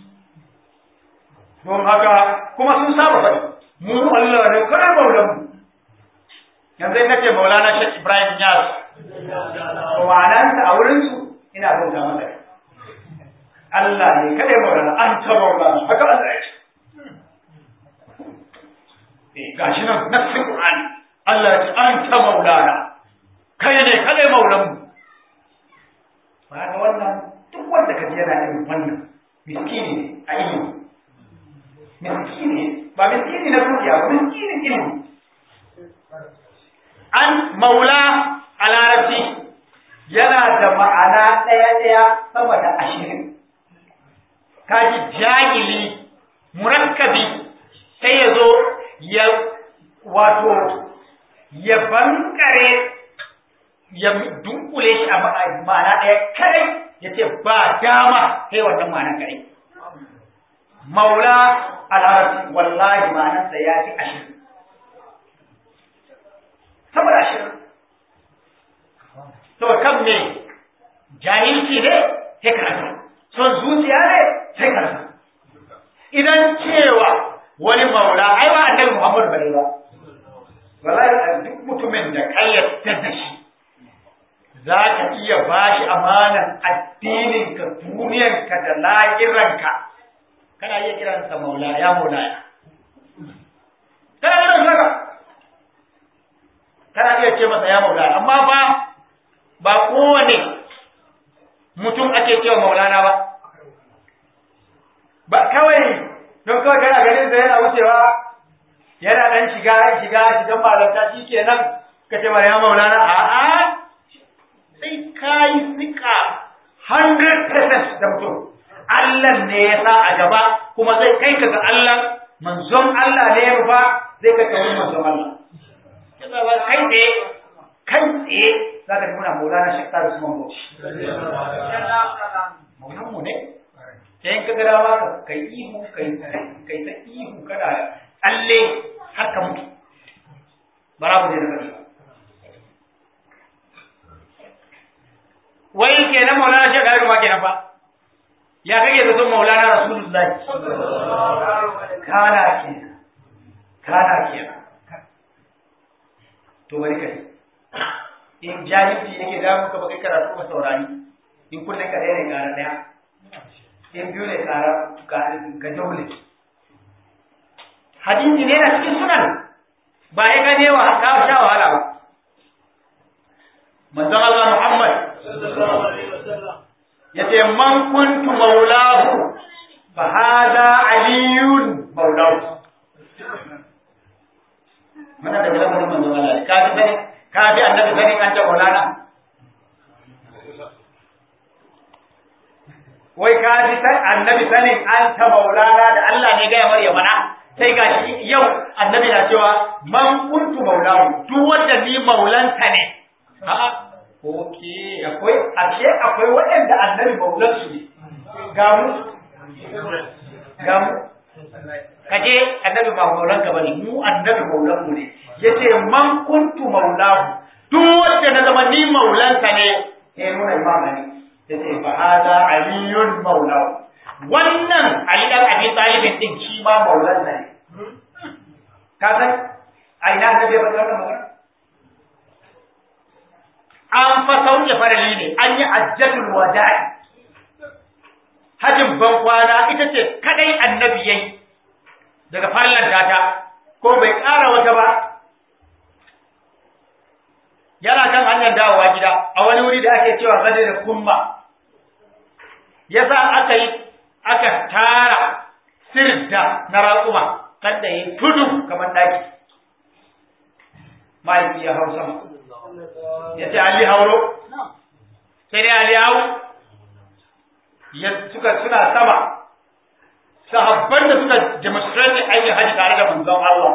don haka kuma sun saba faɗi mu Allah ne kada maulan mu yanzu ina ce maulana Sheikh Ibrahim Yas to ma'anarsa a wurin su ina bauta masa Allah ne kada maulana an ta maulana haka Allah ya ce eh gashi nan nassin Qur'ani Allah ya ce an ta maulana kai ne kada maulan mu ba ga wannan duk wanda ka yana irin wannan miskini ne a ilimi miskini ba miskini na dukiya ba miskini ilimi an maula a larabci yana da ma'ana ɗaya-ɗaya sama da ashirin kaji jahili murakkabi sai ya zo ya wato ya bankare ya dunkule shi a ma'ana ɗaya kadai ya ce ba dama sai wannan ma'ana kadai maula a larabci wallahi ma'anarsa ya fi ashirin saboda ashirin to kan me jahilci ne sai ka rasa son zuciya ne sai ka rasa idan cewa wani maula ai ba annabi Muhammad bane ba wallahi duk mutumin da kayyata da shi za ka iya bashi amanan addininka duniyanka da lahiranka kana iya kiransa maula ya maula ya kana iya kiransa kana iya ce masa ya maula amma ba ba kowane mutum ake cewa maulana ba ba kawai don kawai kana ganin da yana wucewa yana dan shiga shiga shigan malanta shi kenan ka ce ya maulana a'a sai ka yi sika 100% da mutum Allah ne ya sa a gaba kuma zai kai ka ga Allah manzon Allah ne ya rufa zai kai ka wurin manzon Allah yasa ba kai tsaye kai tsaye za ka muna maulana shi ta Usman Bauchi maulan mu ne sai in ka ga dama ka kai ihu kai kai ta ihu kana tsalle har ka mutu bara mu je da kai wai kenan maulana shi ga ma kenan fa ya kake da son maulana rasulullahi kana kenan kana kenan to bari kai in jahilci yake da muka baka karatu ba saurari in kullum ka ɗaya ne ƙara ɗaya in biyu ne ƙara ga daule hadisi ne na cikin sunan ba ya gane wa ka sha wahala ba manzon Allah Muhammad yace man kuntu maulahu fa hada aliyun maulahu mana da lamarin manzon Allah ka fi sani ka fi annabi sani an ta maulana wai ka fi annabi sanin an ta maulana da Allah ne gaya mar ya mana sai ga shi yau annabi na cewa man kuntu maulahu duk wanda ni maulanta ne a'a oke akwai ashe akwai waɗanda annabi maulan su ne ga mu ga mu kaje annabi ba maulan ka bane mu annabi maulan mu ne yace man kuntu maulahu duk wanda na zama ni maulan sa ne eh nuna imam ne yace fa hada aliyun maulahu wannan ali dan abi talibin din shi ma maulan sa ne ka san a ina annabi ya faɗa wannan magana an fa sauke farali ne an yi ajjatul wada'i hajin ban kwana ita ce kadai annabi yayi daga farlan data ko bai ƙara wata ba yana kan hanyar dawowa gida a wani wuri da ake cewa gade da kumma yasa aka yi aka tara sirda na raƙuma kan da yi tudu kamar daki mahaifi ya hau sama ya ce Ali hauro sai dai Ali hau ya suka suna sama sahabban da suka demonstrate aikin haji tare da manzon Allah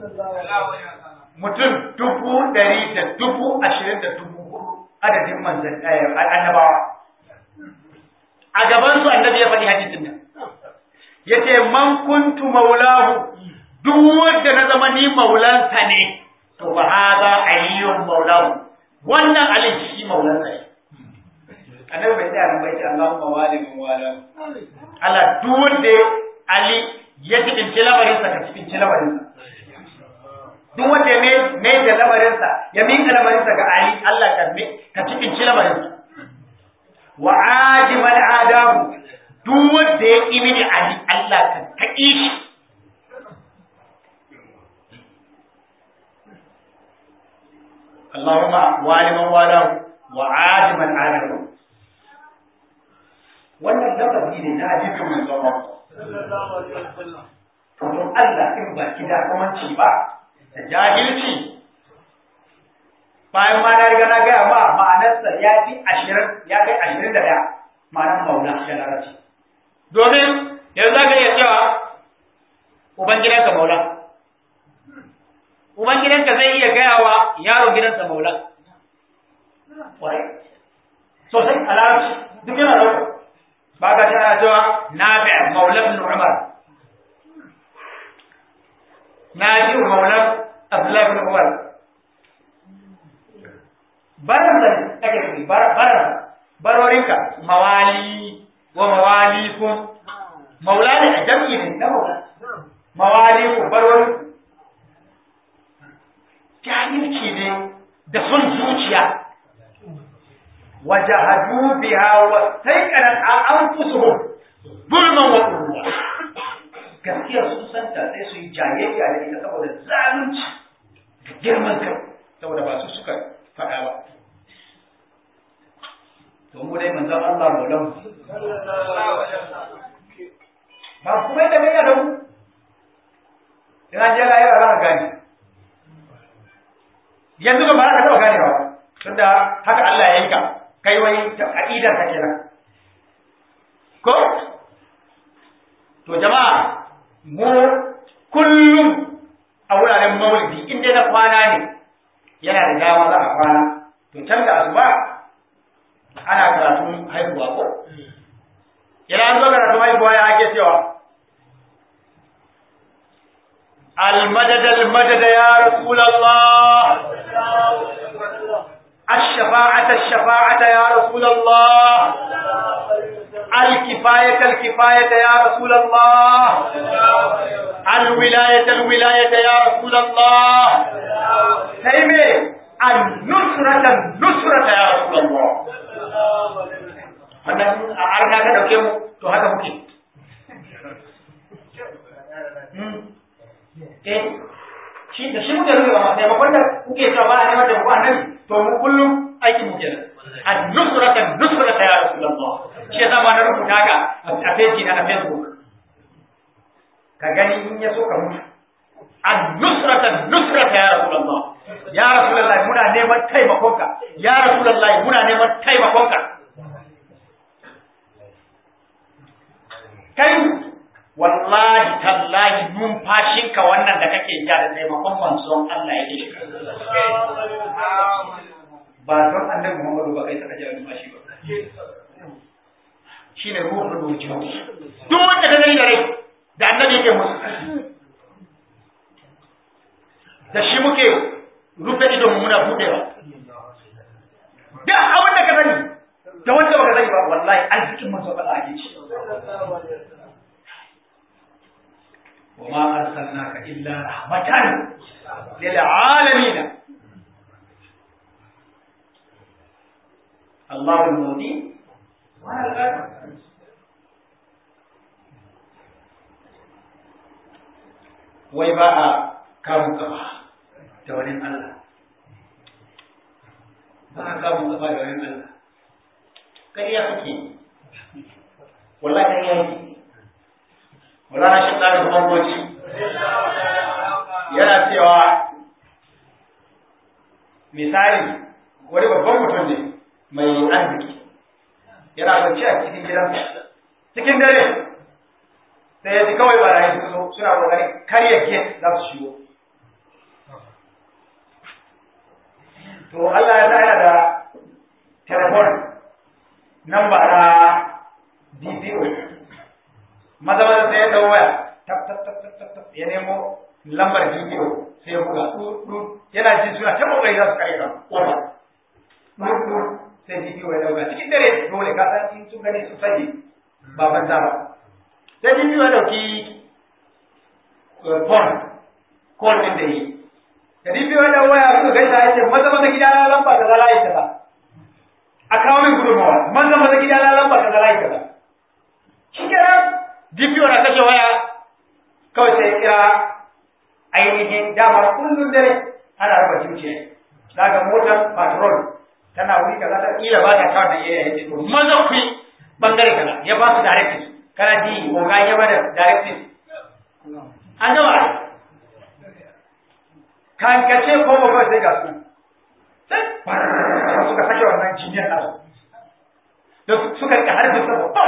mutum dubu ɗari da dubu ashirin da dubu hudu adadin manzan annabawa a gaban su annabi ya faɗi hadisin nan yace man kuntu maulahu duk wanda na zama ni maulansa ne to fa hada aliyyun aliyun maulahu wannan ali shi maulan sa annabi bai tsaya nan bai ce Allahumma wali min wala Allah duk wanda ali ya tibinci lamarin sa ka tibinci lamarin sa duk wanda ya mai da lamarin sa ya minka lamarin sa ga ali Allah ka ka tibinci lamarin sa wa ajimal adabu duk wanda ya ƙi mini ali Allah ka kaƙi shi Allahumma waliman walahu wa ajiman adabu wannan lafazi ne na hadisin manzon Allah to don Allah in ba ki da kamanci ba da jahilci bayan ma na riga na gaya ma ma'anarsa ya fi ashirin ya kai ashirin da ɗaya ma'anar maula ya larabci domin yanzu za ka iya cewa ubangidanka maula ubangidanka zai iya gaya wa yaron gidansa maula kwarai sosai a larabci duk yana ɗauka ba ka tana cewa na fi maula ibn umar na ji maula abdullahi ibn umar baransa ne ake nufi baransa barorinka mawali wa mawalikum maula ne a jam'i ne na maula mawalikum barorin jahilci ne da son zuciya wajahadu biha wa taiqanan anfusuhum zulman wa qurwa gaskiya sun santa sai su yi jayayya da ita saboda zalunci da girman kai saboda ba su suka faɗa ba to mu dai manzon Allah maulan ba kuma da mai da mu ina je la yara za ka gane yanzu ba za ka taɓa gane ba tunda haka Allah ya yi ka kai wai aqidar ka kenan ko to jama'a mu kullum a wuraren maulidi in dai na kwana ne yana da dama za a kwana to can da asuba ana karatun haihuwa ko yana an zo karatun haihuwa ya ake cewa المدد المدد يا رسول الله الشفاعة الشفاعة يا رسول الله الكفاية الكفاية يا رسول الله الولاية الولاية يا رسول الله سيمي النصرة النصرة يا رسول الله wannan a arna ka dauke mu to haka muke eh shi da shi muke rubuta ma taimakon da kuke cewa ba a neman taimako annabi to mu kullum aiki mu kenan an-nusrata nusrata ya rasulullah shi yasa ma na rubuta ka a page na Facebook ka gani in ya so ka mutu an-nusrata nusrata ya rasulullah ya rasulullah muna neman taimakonka ya rasulullah muna neman taimakonka kai wallahi tallahi numfashinka wannan da kake ja da taimakon manzon Allah ya shiga ba don annabi Muhammadu ba kai saka ja numfashi ba shine ruhul wujud duk wanda ka gani da rai da annabi yake musu da shi muke rufe idon mu muna budewa da abin da ka sani da wanda baka sani ba wallahi arzikin manzon Allah ake ci وما أرسلناك إلا رحمة للعالمين الله المودي وأنا الغالب wai ba a kamun gaba da wani Allah ba a kamun gaba da wani Allah ƙarya kake wallahi ƙarya yake Mulana shi ɗari bangoci yana cewa misali wani babban mutum ne mai arziki yana kwanci a cikin gidansa cikin dare sai ya ji kawai barayi su zo suna kokari karya gate za su shigo to Allah ya sa yana da telefon namba na DPO maza maza sai ya dau waya tap tap tap tap tap ya nemo lambar bidiyo sai ya buga du yana jin suna ta kokari za su kare ka kofa sai DPO ya dauka cikin dare dole ka san in sun gani su sani ba banza ba sai DPO ya dauki phone call din da yi da DPO ya dawo ya suka gaisa ya ce maza maza gida na lamba da zala ya kaza a kawo min gudunmawa maza maza gida na lamba da zala ya kaza shi kenan DPO na kashe waya kawai sai kira ainihin dama kullum dare ana raba zuciya daga motar patrol tana wuri kaza ta kila ba ta kawo da area yace to maza ku bangare kaza ya ba su directives kana ji ko ga ya bada directives an gama kan kace ko ba kawai sai ga su sai suka sake wannan jiniyar nasu da suka ka harbi sa ba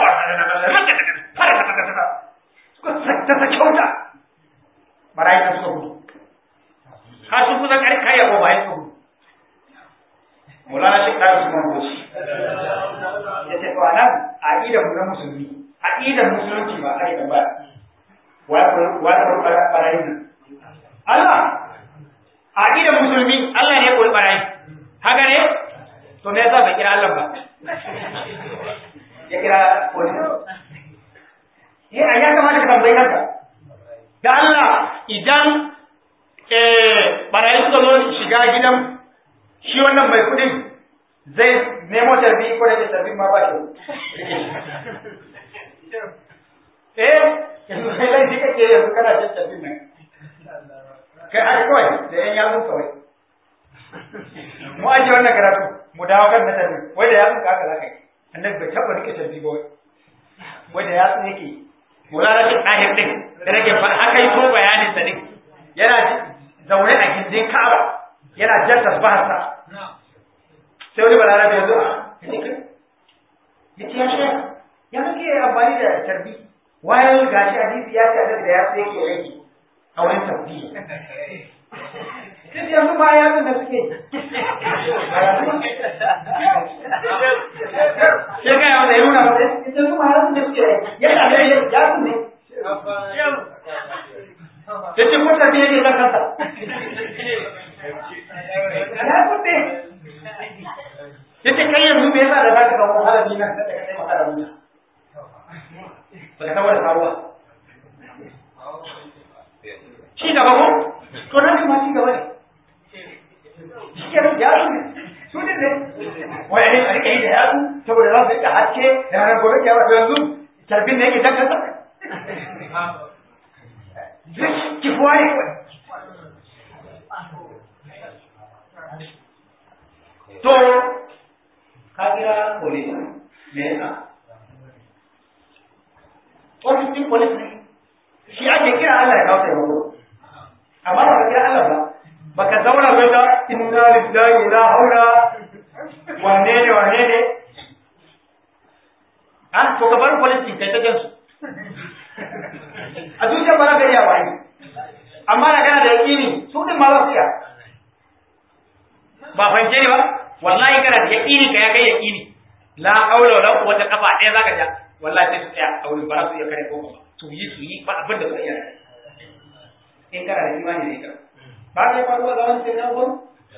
suka ta ta kyauta barayi da suka gudu har sun kusa kare kaya ko bayan su gudu Maulana Sheikh Ɗaya Usman Bauchi ya ce to anan aqidar mu na musulmi aqidar musulunci ba aqidar ba wa wa wa barayi nan Allah aqidar musulmi Allah ne ko barayi haka ne to me yasa bai kira Allah ba ya kira police eh ya kamata ka tambayi kanka da Allah idan barayi suka zo shiga gidan shi wannan mai kudin zai nemo tarbi ko da tarbi ma ba shi eh yanzu kai laifi kake yanzu kana jin tarbi nan kai haka kawai da yan yatsun kawai mu aje wannan karatu mu dawo kan na tarbi wai da yatsun ka haka za ka yi annabi bai taɓa rike tarbi ba wai da yatsun yake mulana shi ɗahir ɗin da nake haka yi to bayanin sa ɗin yana zaune a gindin Ka'aba yana jan tasbaharsa sai wani balarabe ya zo a ya ce ya shi ya kake amfani da tarbi wayan gashi hadisi ya ce da ya sai yake aiki a wurin tarbi sai yanzu ma ya da suke sai ga yawan da ya nuna masa yanzu ma ya da suke yana da ya su ne ya ce ko tarbi ne zan kansa ya kuɗe ya ce kai yanzu me yasa da za ka kawo halabi nan da ka kai masa da wuya ba ka kawo da karuwa ci gaba ko to nan kuma ci gaba ne shi ke ya su ne su ne ne wai ne a rike yi da yatsu saboda za su rika haske da ranar gobe kyawa to yanzu tarbin ne yake jan kansa kifuwa ne kawai to ka kira police me yasa ofis din police ne shi ake kira Allah ya kawo taimako amma ba ka kira Allah ba baka zauna bai da inna lillahi la haula wane ne wane ne an to ka bar police din kai ta jansu a zuciyar ba za ka iya wani amma da kana da yakini su din ma za su iya ba fahimce ni ba wallahi kana da yaqini ka ya kai yaqini la haula wala quwwata kafa ɗaya zaka ja wallahi sai su tsaya a wurin ba su iya kare ko ba su yi su yi ba abin da suka iya in kana da imani ne ka ba ka faruwa da wani sai na ko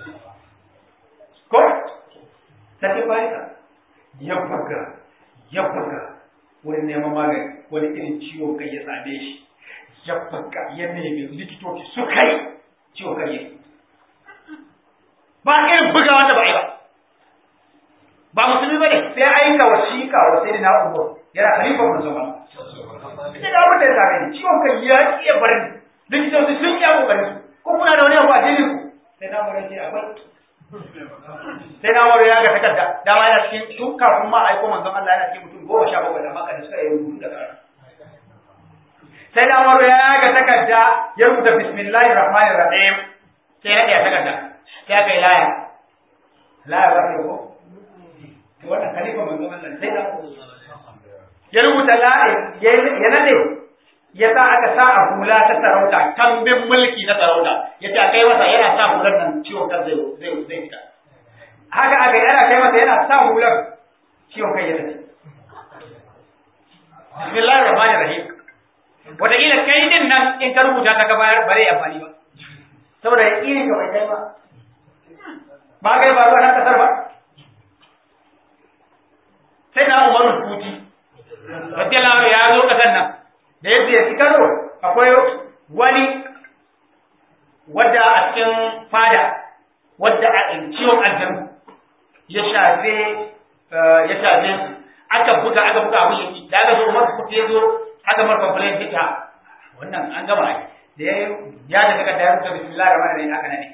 ko sai ba ka ya buga ya buga wani neman magani wani irin ciwo kai ya same shi ya buga ya nemi likitoci su kai ciwo kai yake ba irin buga wanda ba yi ba ba musulmi ba ne sai aika wasiƙa wa sai na umar yana halifar musulman ita da abin da ya same ni ciwon kai ya iya bar ni likitoci sun yi kokari ko kuna da wani abu a jini ku sai na umar ce akwai sai na umar ya ga takarda dama yana cikin tun kafin ma aiko manzon Allah yana cikin mutum goma sha bakwai da maka da suka yi rubutu da karatu sai na umar ya ga takarda ya rubuta bismillahir rahmanir rahim sai na ɗaya takarda sai aka yi laya laya ba ta ko to wannan khalifa manzo Allah sai da ya rubuta laya ya nade ya sa aka sa a hula ta sarauta kambin mulki na sarauta ya ce a kai masa yana sa hular nan ciwon kan zai zai zai fita haka aka yi ana kai masa yana sa hular ciwon kai ya tafi bismillahir rahmanir rahim wataƙila kai din nan in ka rubuta ta ka bayar bare amfani ba saboda yaƙinin ka bai kai ba ba ga ba na kasar ba sai na Umar Kuti radiyallahu ya zo kasar nan da yadda ya Kano akwai wani wadda a cikin fada wadda a ciwon aljanu ya shafe ya shafe aka buga aka buga abin yaki da aka zo Umar Kuti ya zo aka mar complaint ta wannan an gama da ya ya da daga da ya rubuta bismillahir rahmanir rahim aka nane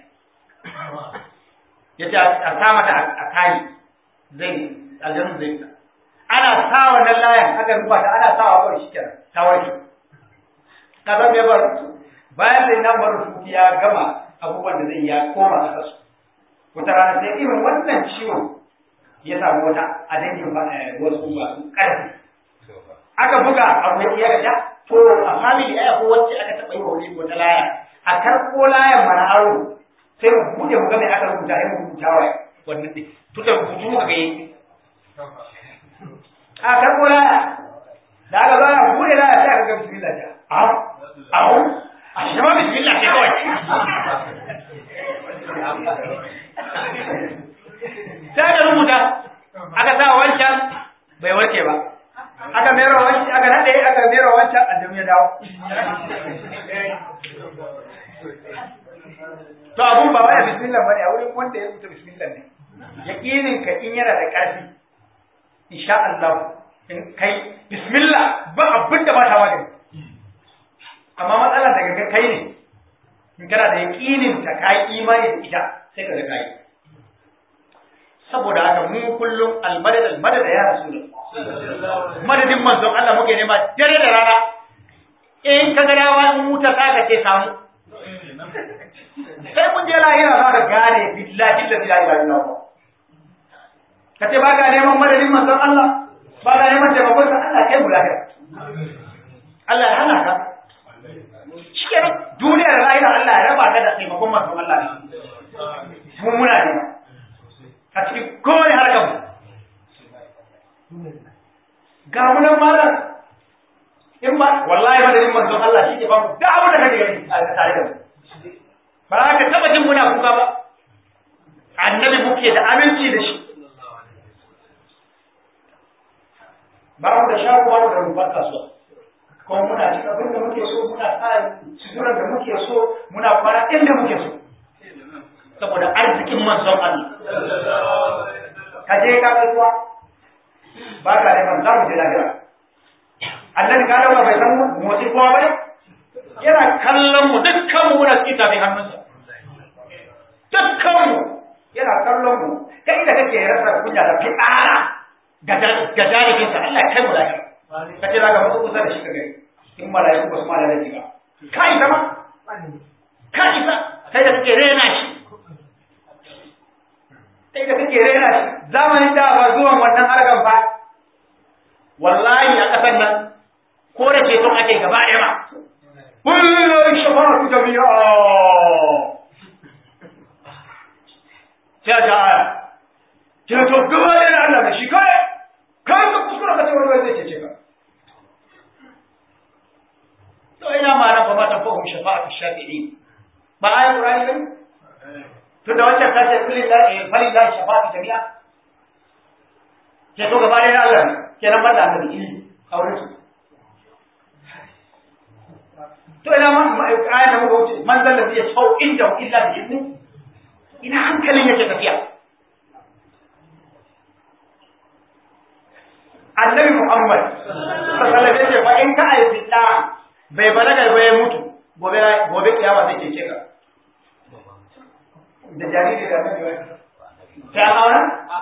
yace a sa mata a kai zai aljanu zai ana sa wannan layan aka rubuta ta ana sawa kawai shi kenan ta warke ka san me bar bayan da na bar su ya gama abubuwan da zai ya koma a kasu wata rana sai irin wannan ciwo ya samu wata a dangin wasu masu ƙarfi aka buga abu ya gaja to a family aya ko wacce aka taɓa yi wa wani wata laya a karɓo layan mana aro sai mu buɗe mu ga me aka rubuta sai mu rubuta wa wannan ɗin tuta rubutu muka ga yi a karɓo laya da aka zo a buɗe laya sai aka ga bismillah ta au au a shi ma bismillah ce kawai sai aka rubuta aka sa wancan bai warke ba aka mero wancan aka nade aka mero wancan addam ya dawo to abun ba wai bismillah bane a wurin wanda ya rubuta bismillah ne yaqinin ka in yana da ƙarfi insha Allah in kai bismillah ba abin da ba ta wani amma matsalar daga kai ne in kana da yaqinin ta kai imani da ita sai ka ga kai saboda haka mu kullum almadad almadad ya rasulullah madadin manzon Allah muke nema dare da rana in ka ga dawa in wuta ta ka ce samu sai mun je lahira za ka gane billahi la ilaha illallah ka ce ba ka neman madadin manzon Allah ba ka neman taimakon sa Allah kai mu lahira Allah ya hana ka shikenan duniyar lahira Allah ya raba ka da taimakon manzon Allah ne mu muna nema a cikin kowane harkar mu ga mu nan malam in ba wallahi madadin manzon Allah shi ke ba mu da abin da kake gani a tare da mu ba ka taba jin muna kuka ba annabi muke da aminci da shi ba mu da shago ba mu da rumfar kasuwa kuma muna cin abin da muke so muna sa suturar da muke so muna kwana inda muke so saboda arzikin manzon Allah ka je ka kasuwa ba ka neman za mu je lahira annabi ka dauka bai san motsi kowa ba ne yana kallon mu dukkan mu muna cikin tafin hannunsa dukkan mu yana kallon mu kai da kake rasa kunya da fi'ara ga jaribin sa Allah ya kai mu lahira ka ce zaka mutu kusa da shi ka gani in malaiku ba su ma da laifi ba kai sama kai sa sai da kake rena shi sai da kake rena shi zamanin da ba zuwan wannan harkar ba wallahi a ƙasar nan ko da ceton ake gaba ɗaya ba kullum shafa'atu jami'a sai ta aya ceto gaba ɗaya da Allah da shi kai kai ka kuskura ka sai wani zai cece ka to ina ma nan ba ma ta fahimci shafa'atu shafi'in ba ayi qur'ani bane tunda wancan ta ce lillahi falillahi shafa'atu jami'a ceto gaba ɗaya da Allah ne kenan ban da annabi ilimi aure su to ina ma ayan da muka wuce man zalla zai sau inda illa bi idni ina hankalin yake tafiya annabi muhammad sallallahu alaihi wasallam fa in ka aifi da bai balaga ba ya mutu gobe gobe kiyama zai ce ka da jariri da annabi ta aure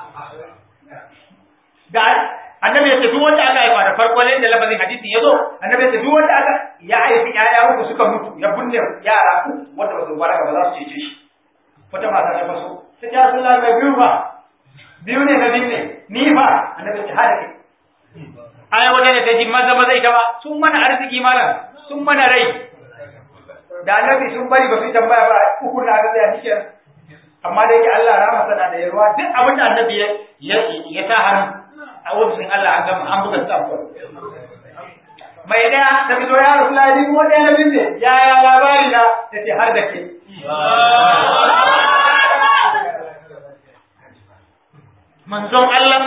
da annabi ya ce duk wanda aka haifa da farko ne da lafazin hadisin ya zo annabi ya ce duk wanda aka ya haifi ƴaƴa uku suka mutu ya binne yara uku wanda ba su balaga ba za su cece shi wata mata ta faso ta ce Rasulullah mai biyu ba biyu ne na binne ni ba annabi ya ce hada ke aya wata ne ta ji maza maza ita ba sun mana arziki malam sun mana rai da annabi sun bari ba su tambaya ba uku na ga tsaya nike amma da yake Allah rama sana da yarwa duk abin da annabi ya ya sa hannu a ofisin Allah an gama an buga stamp mai daya ta fito ya rasu ladi ko ɗaya na binne ya ya labari na ta ce har da ke manzon Allah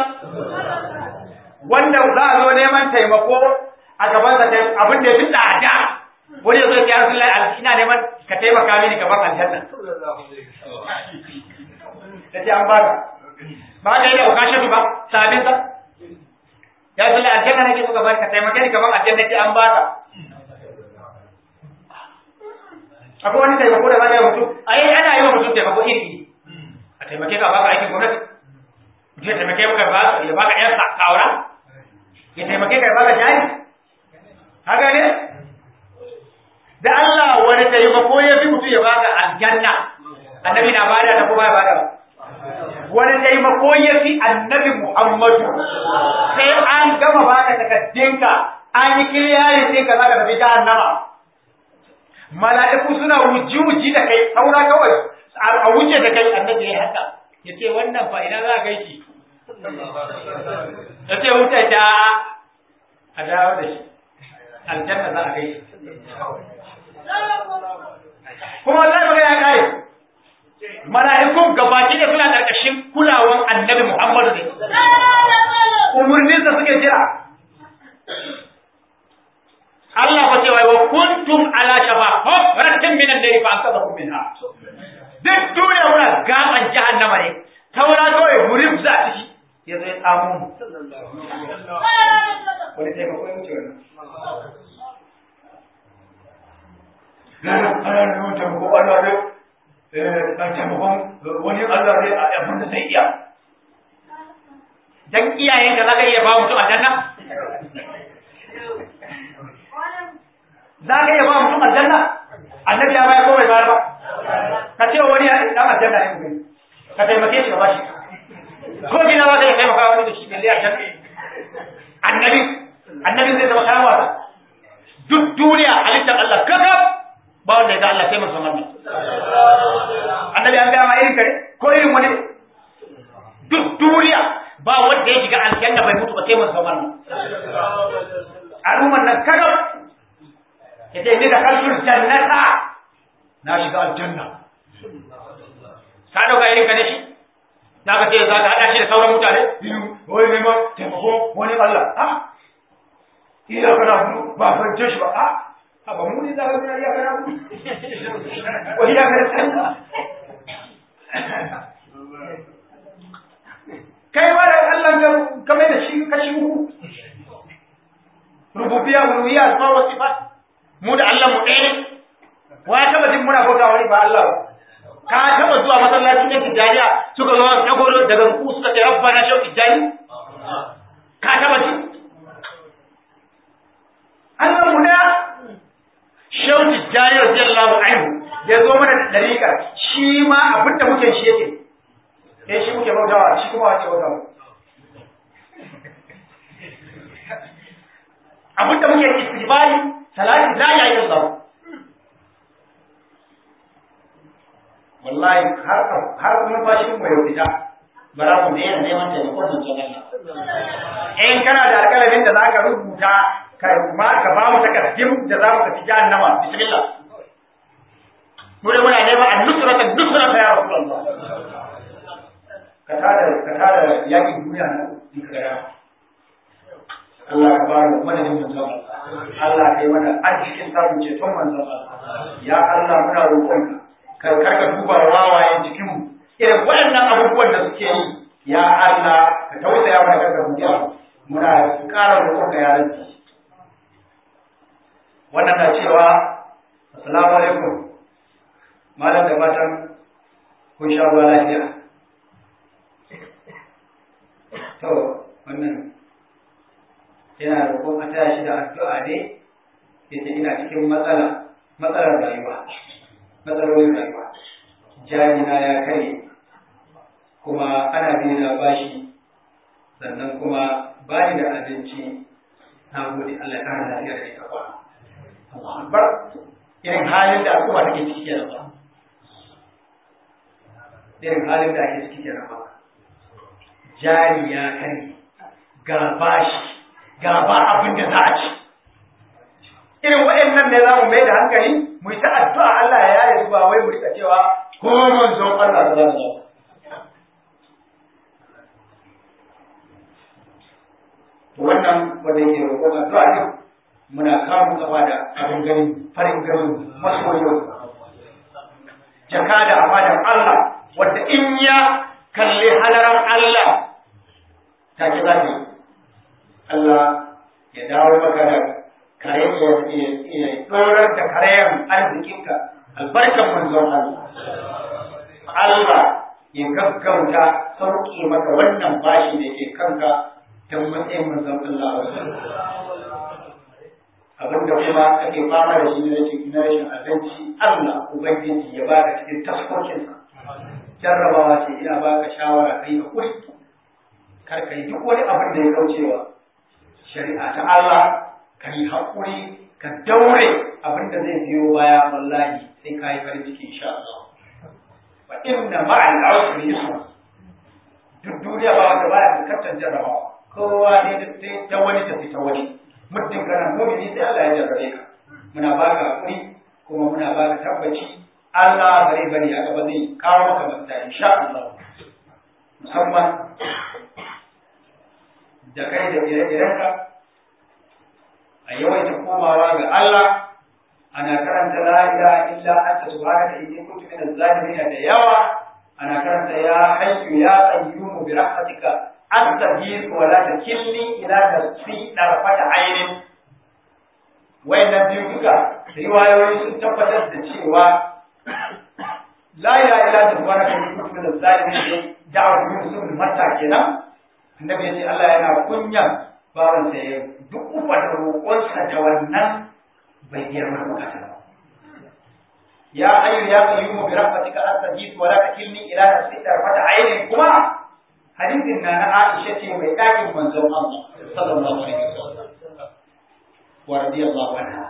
wanda za a zo neman taimako a gaban sa abin da ya fi tsada wani zai ya rasu lai ina neman ka taimaka mini ka bar aljanna ta ce an ba ka ba ka yi da ukashin ba sabin sa ya rasu lai aljanna nake so ka bar ka taimake ni ka bar aljanna ce an ba ka akwai wani taimako da za ka yi mutum ai ana yi wa mutum taimako iri a taimake ka baka aikin gwamnati mutum ya taimake ka ba ya baka yan kaura ya taimake ka ya baka jari haka ne da Allah wani taimako ya fi mutum ya baka aljanna annabi na bada da kuma ya bada wani taimako ya fi annabi Muhammadu sai an gama baka takaddinka an yi kiliyarin ɗinka za ka tafi jahannama mala'iku suna wuji-wuji da kai saura kawai a wuce da kai annabi ya haka ya ce wannan fa ina za a gaishe ya ce wuce ta a dawo da shi aljanna za a gaishe kuma Allah ya ya kare mala'ikun gabaki da suna ƙarƙashin kulawan annabi Muhammadu ne umurninsa suke jira Allah fa cewa wa kuntum ala shafa hafratin min an-nar fa anqadhakum minha duk duniya muna gaban jahannama ne taura kawai murim za a ciki ya zai tsamu mu wani taimako ya wuce wannan ana neman taimako Allah ne a taimakon wani Allah ne a abin da zai iya dan iyayenka za ka iya ba mutum aljanna za ka iya ba mutum aljanna annabi ya bayar ko bai bayar ba ka ce wani dan aljanna ne mutum ka taimake shi ka bashi ko gina ba zai taimaka wani da shi balle aljanna annabi annabi zai zama kayan wasa duk duniya halittar Allah kaka ba wanda ya ga Allah sai musamman ne annabi an gaya ma irin kare ko irin wani duk duniya ba wanda ya shiga aljanna bai mutu ba sai musamman ne al'umman nan kaka ya ce ni da kalsul jannata na shiga aljanna ka dauka irin ka ne shi za ka ce za ka haɗa shi da sauran mutane biyu wani neman taimako wani Allah a iya kana hudu ba fahimce shi ba a a ba mu ne za ka gina iya kana hudu wani ya kana tsalla kai ba da Allah ka mai da shi kashi uku rububiyya uluhiyya asma wa sifat mu da Allah mu ɗaya ne wa ya taba jin muna bauta wani ba Allah ba ka taba zuwa masallaci ne tijaniya suka zo dago daga ku suka ce rabbana shau tijani ka taba ji Allah mu da shau tijani radiyallahu anhu ya zo mana da dariƙa shi ma abin da muke shi yake eh shi muke bautawa shi kuma wace bautawa abin da muke istighfari salati la ilaha illallah wallahi har har kuma fashin mu yau fita bara mu daina neman taimakon nan ta Allah in kana da alƙalamin da zaka rubuta ka ma ka ba mu takaddim da za mu tafi jahannama bismillah mu da muna neman an-nusrata nusrata ya rasulullah ka tada ka tada yakin duniya na in ka ga Allah ka bani madadin manzon Allah kai mana arzikin samun ceton manzon ya Allah muna roƙonka ka karka duba wawayen cikinmu irin waɗannan abubuwan da suke yi ya Allah ka tausaya mana karka buja muna ƙara roƙon ka ya rabbi wannan na cewa assalamu alaikum malam da fatan kun sha ruwa lafiya to wannan yana roƙon a taya shi da addu'a ne yace ina cikin matsala matsalar rayuwa matsalolin rayuwa jami'a ya kare kuma ana biyu na bashi sannan kuma ba ni da abinci na gode Allah ya kara lafiya da ita kwa Allah akbar irin halin da al'umma take ciki kenan ba irin halin da ake ciki kenan ba jari ya kare ga bashi ga ba abin da za a ci irin waɗannan ne za mu mai da hankali mu yi ta addu'a Allah ya yare su ba wai mu rika cewa ko manzon Allah da zan wannan wanda yake roƙon addu'a din muna kamun kafa da abin ganin farin ganin masoyin jaka da amadan Allah wanda in ya kalli halaran Allah take za ta Allah ya dawo maka da kare ya dorar da karayan arzikinka albarkan manzon Allah Allah ya gaggauta sauke maka wannan bashi da ke kanka don matsayin manzon Allah abinda kuma ake fama da shi na rashin na rashin abinci Allah ubangiji ya baka cikin taskokinsa jarrabawa ce ina baka shawara kai hakuri kar kai duk wani abin da ya kaucewa shari'a ta Allah ka yi hakuri ka daure abin da zai biyo baya wallahi sai ka yi farin ciki insha Allah wa inna ma'al usri yusra duk duniya ba wanda baya fuskantar jarrabawa kowa ne sai ta wani tafi ta wani muddin kana mu'mini sai Allah ya jarrabe ka muna baka hakuri kuma muna baka tabbaci Allah bare bare haka ba zai kawo maka mafita insha Allah musamman da kai da ire-irenka a yawaita komawa ga Allah ana karanta la ilaha illa anta subhanaka inni kuntu minaz zalimin da yawa ana karanta ya hayyu ya qayyum bi rahmatika astaghfir wa la takilni ila nafsi darfata aynin wayannan biyu duka riwayoyi sun tabbatar da cewa la ilaha illa anta subhanaka inni kuntu minaz zalimin da'awar Yusuf mata kenan annabi ya ce Allah yana kunyan bawan sa ya duk ufar roƙonsa da wannan bai girma bukata ba ya ayyu ya qayyumu bi rahmatika astajib wa la takilni ila nafsi tarfata aynin kuma hadisin na na Aisha ce mai ɗakin manzon Allah sallallahu alaihi wasallam wa radiyallahu anha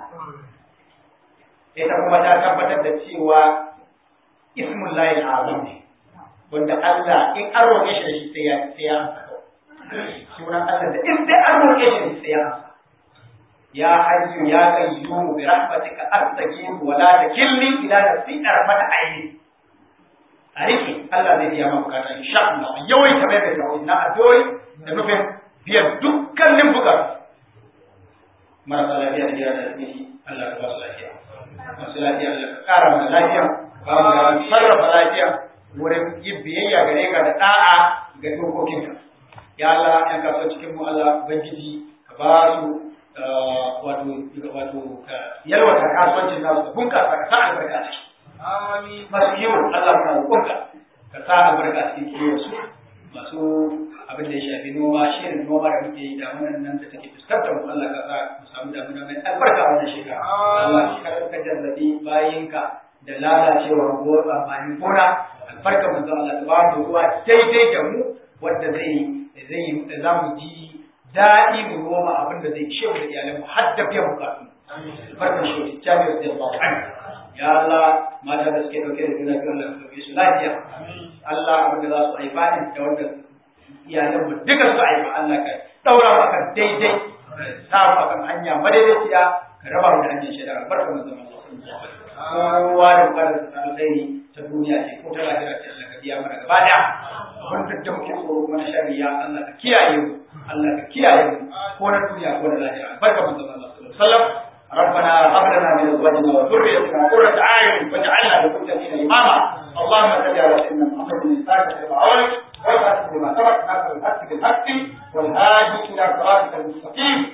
ita kuma ta tabbatar da cewa ismullahi al-azam ne wanda Allah in an roƙe shi da shi sai ya sai ya amsa sunan Allah da in dai an roƙe shi sai ya amsa ya hayyu ya qayyum bi rahmatika astaghfir wa la takilni ila nafsi tarfata ayni a rike Allah zai biya maka bukata insha Allah yawai ta mai da tawo na addu'o'i da nufin biyan dukkanin bukatu marasa lafiya da gida da asibiti Allah ka ba su lafiya masu lafiya Allah ka kara mana lafiya ba mu da sarrafa lafiya wurin yin biyayya gare ka da da'a ga dokokinka ya Allah yan kasuwa cikin mu Allah ubangiji ka ba su wato wato ka yalwata kasuwancin nasu ka bunkasa ka sa albarka a ciki masu kiwo Allah muna roƙonka ka sa albarka a cikin kiwon su masu abin da ya shafi noma shirin noma da muke yi damunan nan da take fuskantar mu Allah ka sa mu samu damuna mai albarka a wannan shekara Allah kar ka jarrabi bayinka da lalacewar amfanin gona albarka manzo Allah ta ba mu ruwa daidai da mu wanda zai zai za mu ji daɗi mu noma abin da zai ishe mu da iyalanmu har da biyan bukatu barkan shi jami'ar da Allah ya Allah mata da suke dauke da juna biyu Allah ka dauke su lafiya Allah abin da za su haifa din da wanda iyalan mu duka su haifa Allah ka daura mu akan daidai sa mu akan hanya madaidaiciya ka raba mu da hanyar shaida barka mu zama kowa da bukatar ta alkhairi ta duniya ce ko ta lahira ce Allah ka biya mana gaba daya abin da muke tsoro kuma na shari'a Allah ka kiyaye mu Allah ka kiyaye mu ko na duniya ko na lahira barka mu zama Allah sallallahu alaihi wasallam ربنا هب لنا من ازواجنا وذريتنا قرة اعين واجعلنا للمتقين اماما اللهم صل على سيدنا محمد الفاتح لما اولك والخاتم لما سبق ناصر الحق بالحق والهادي الى صراطك المستقيم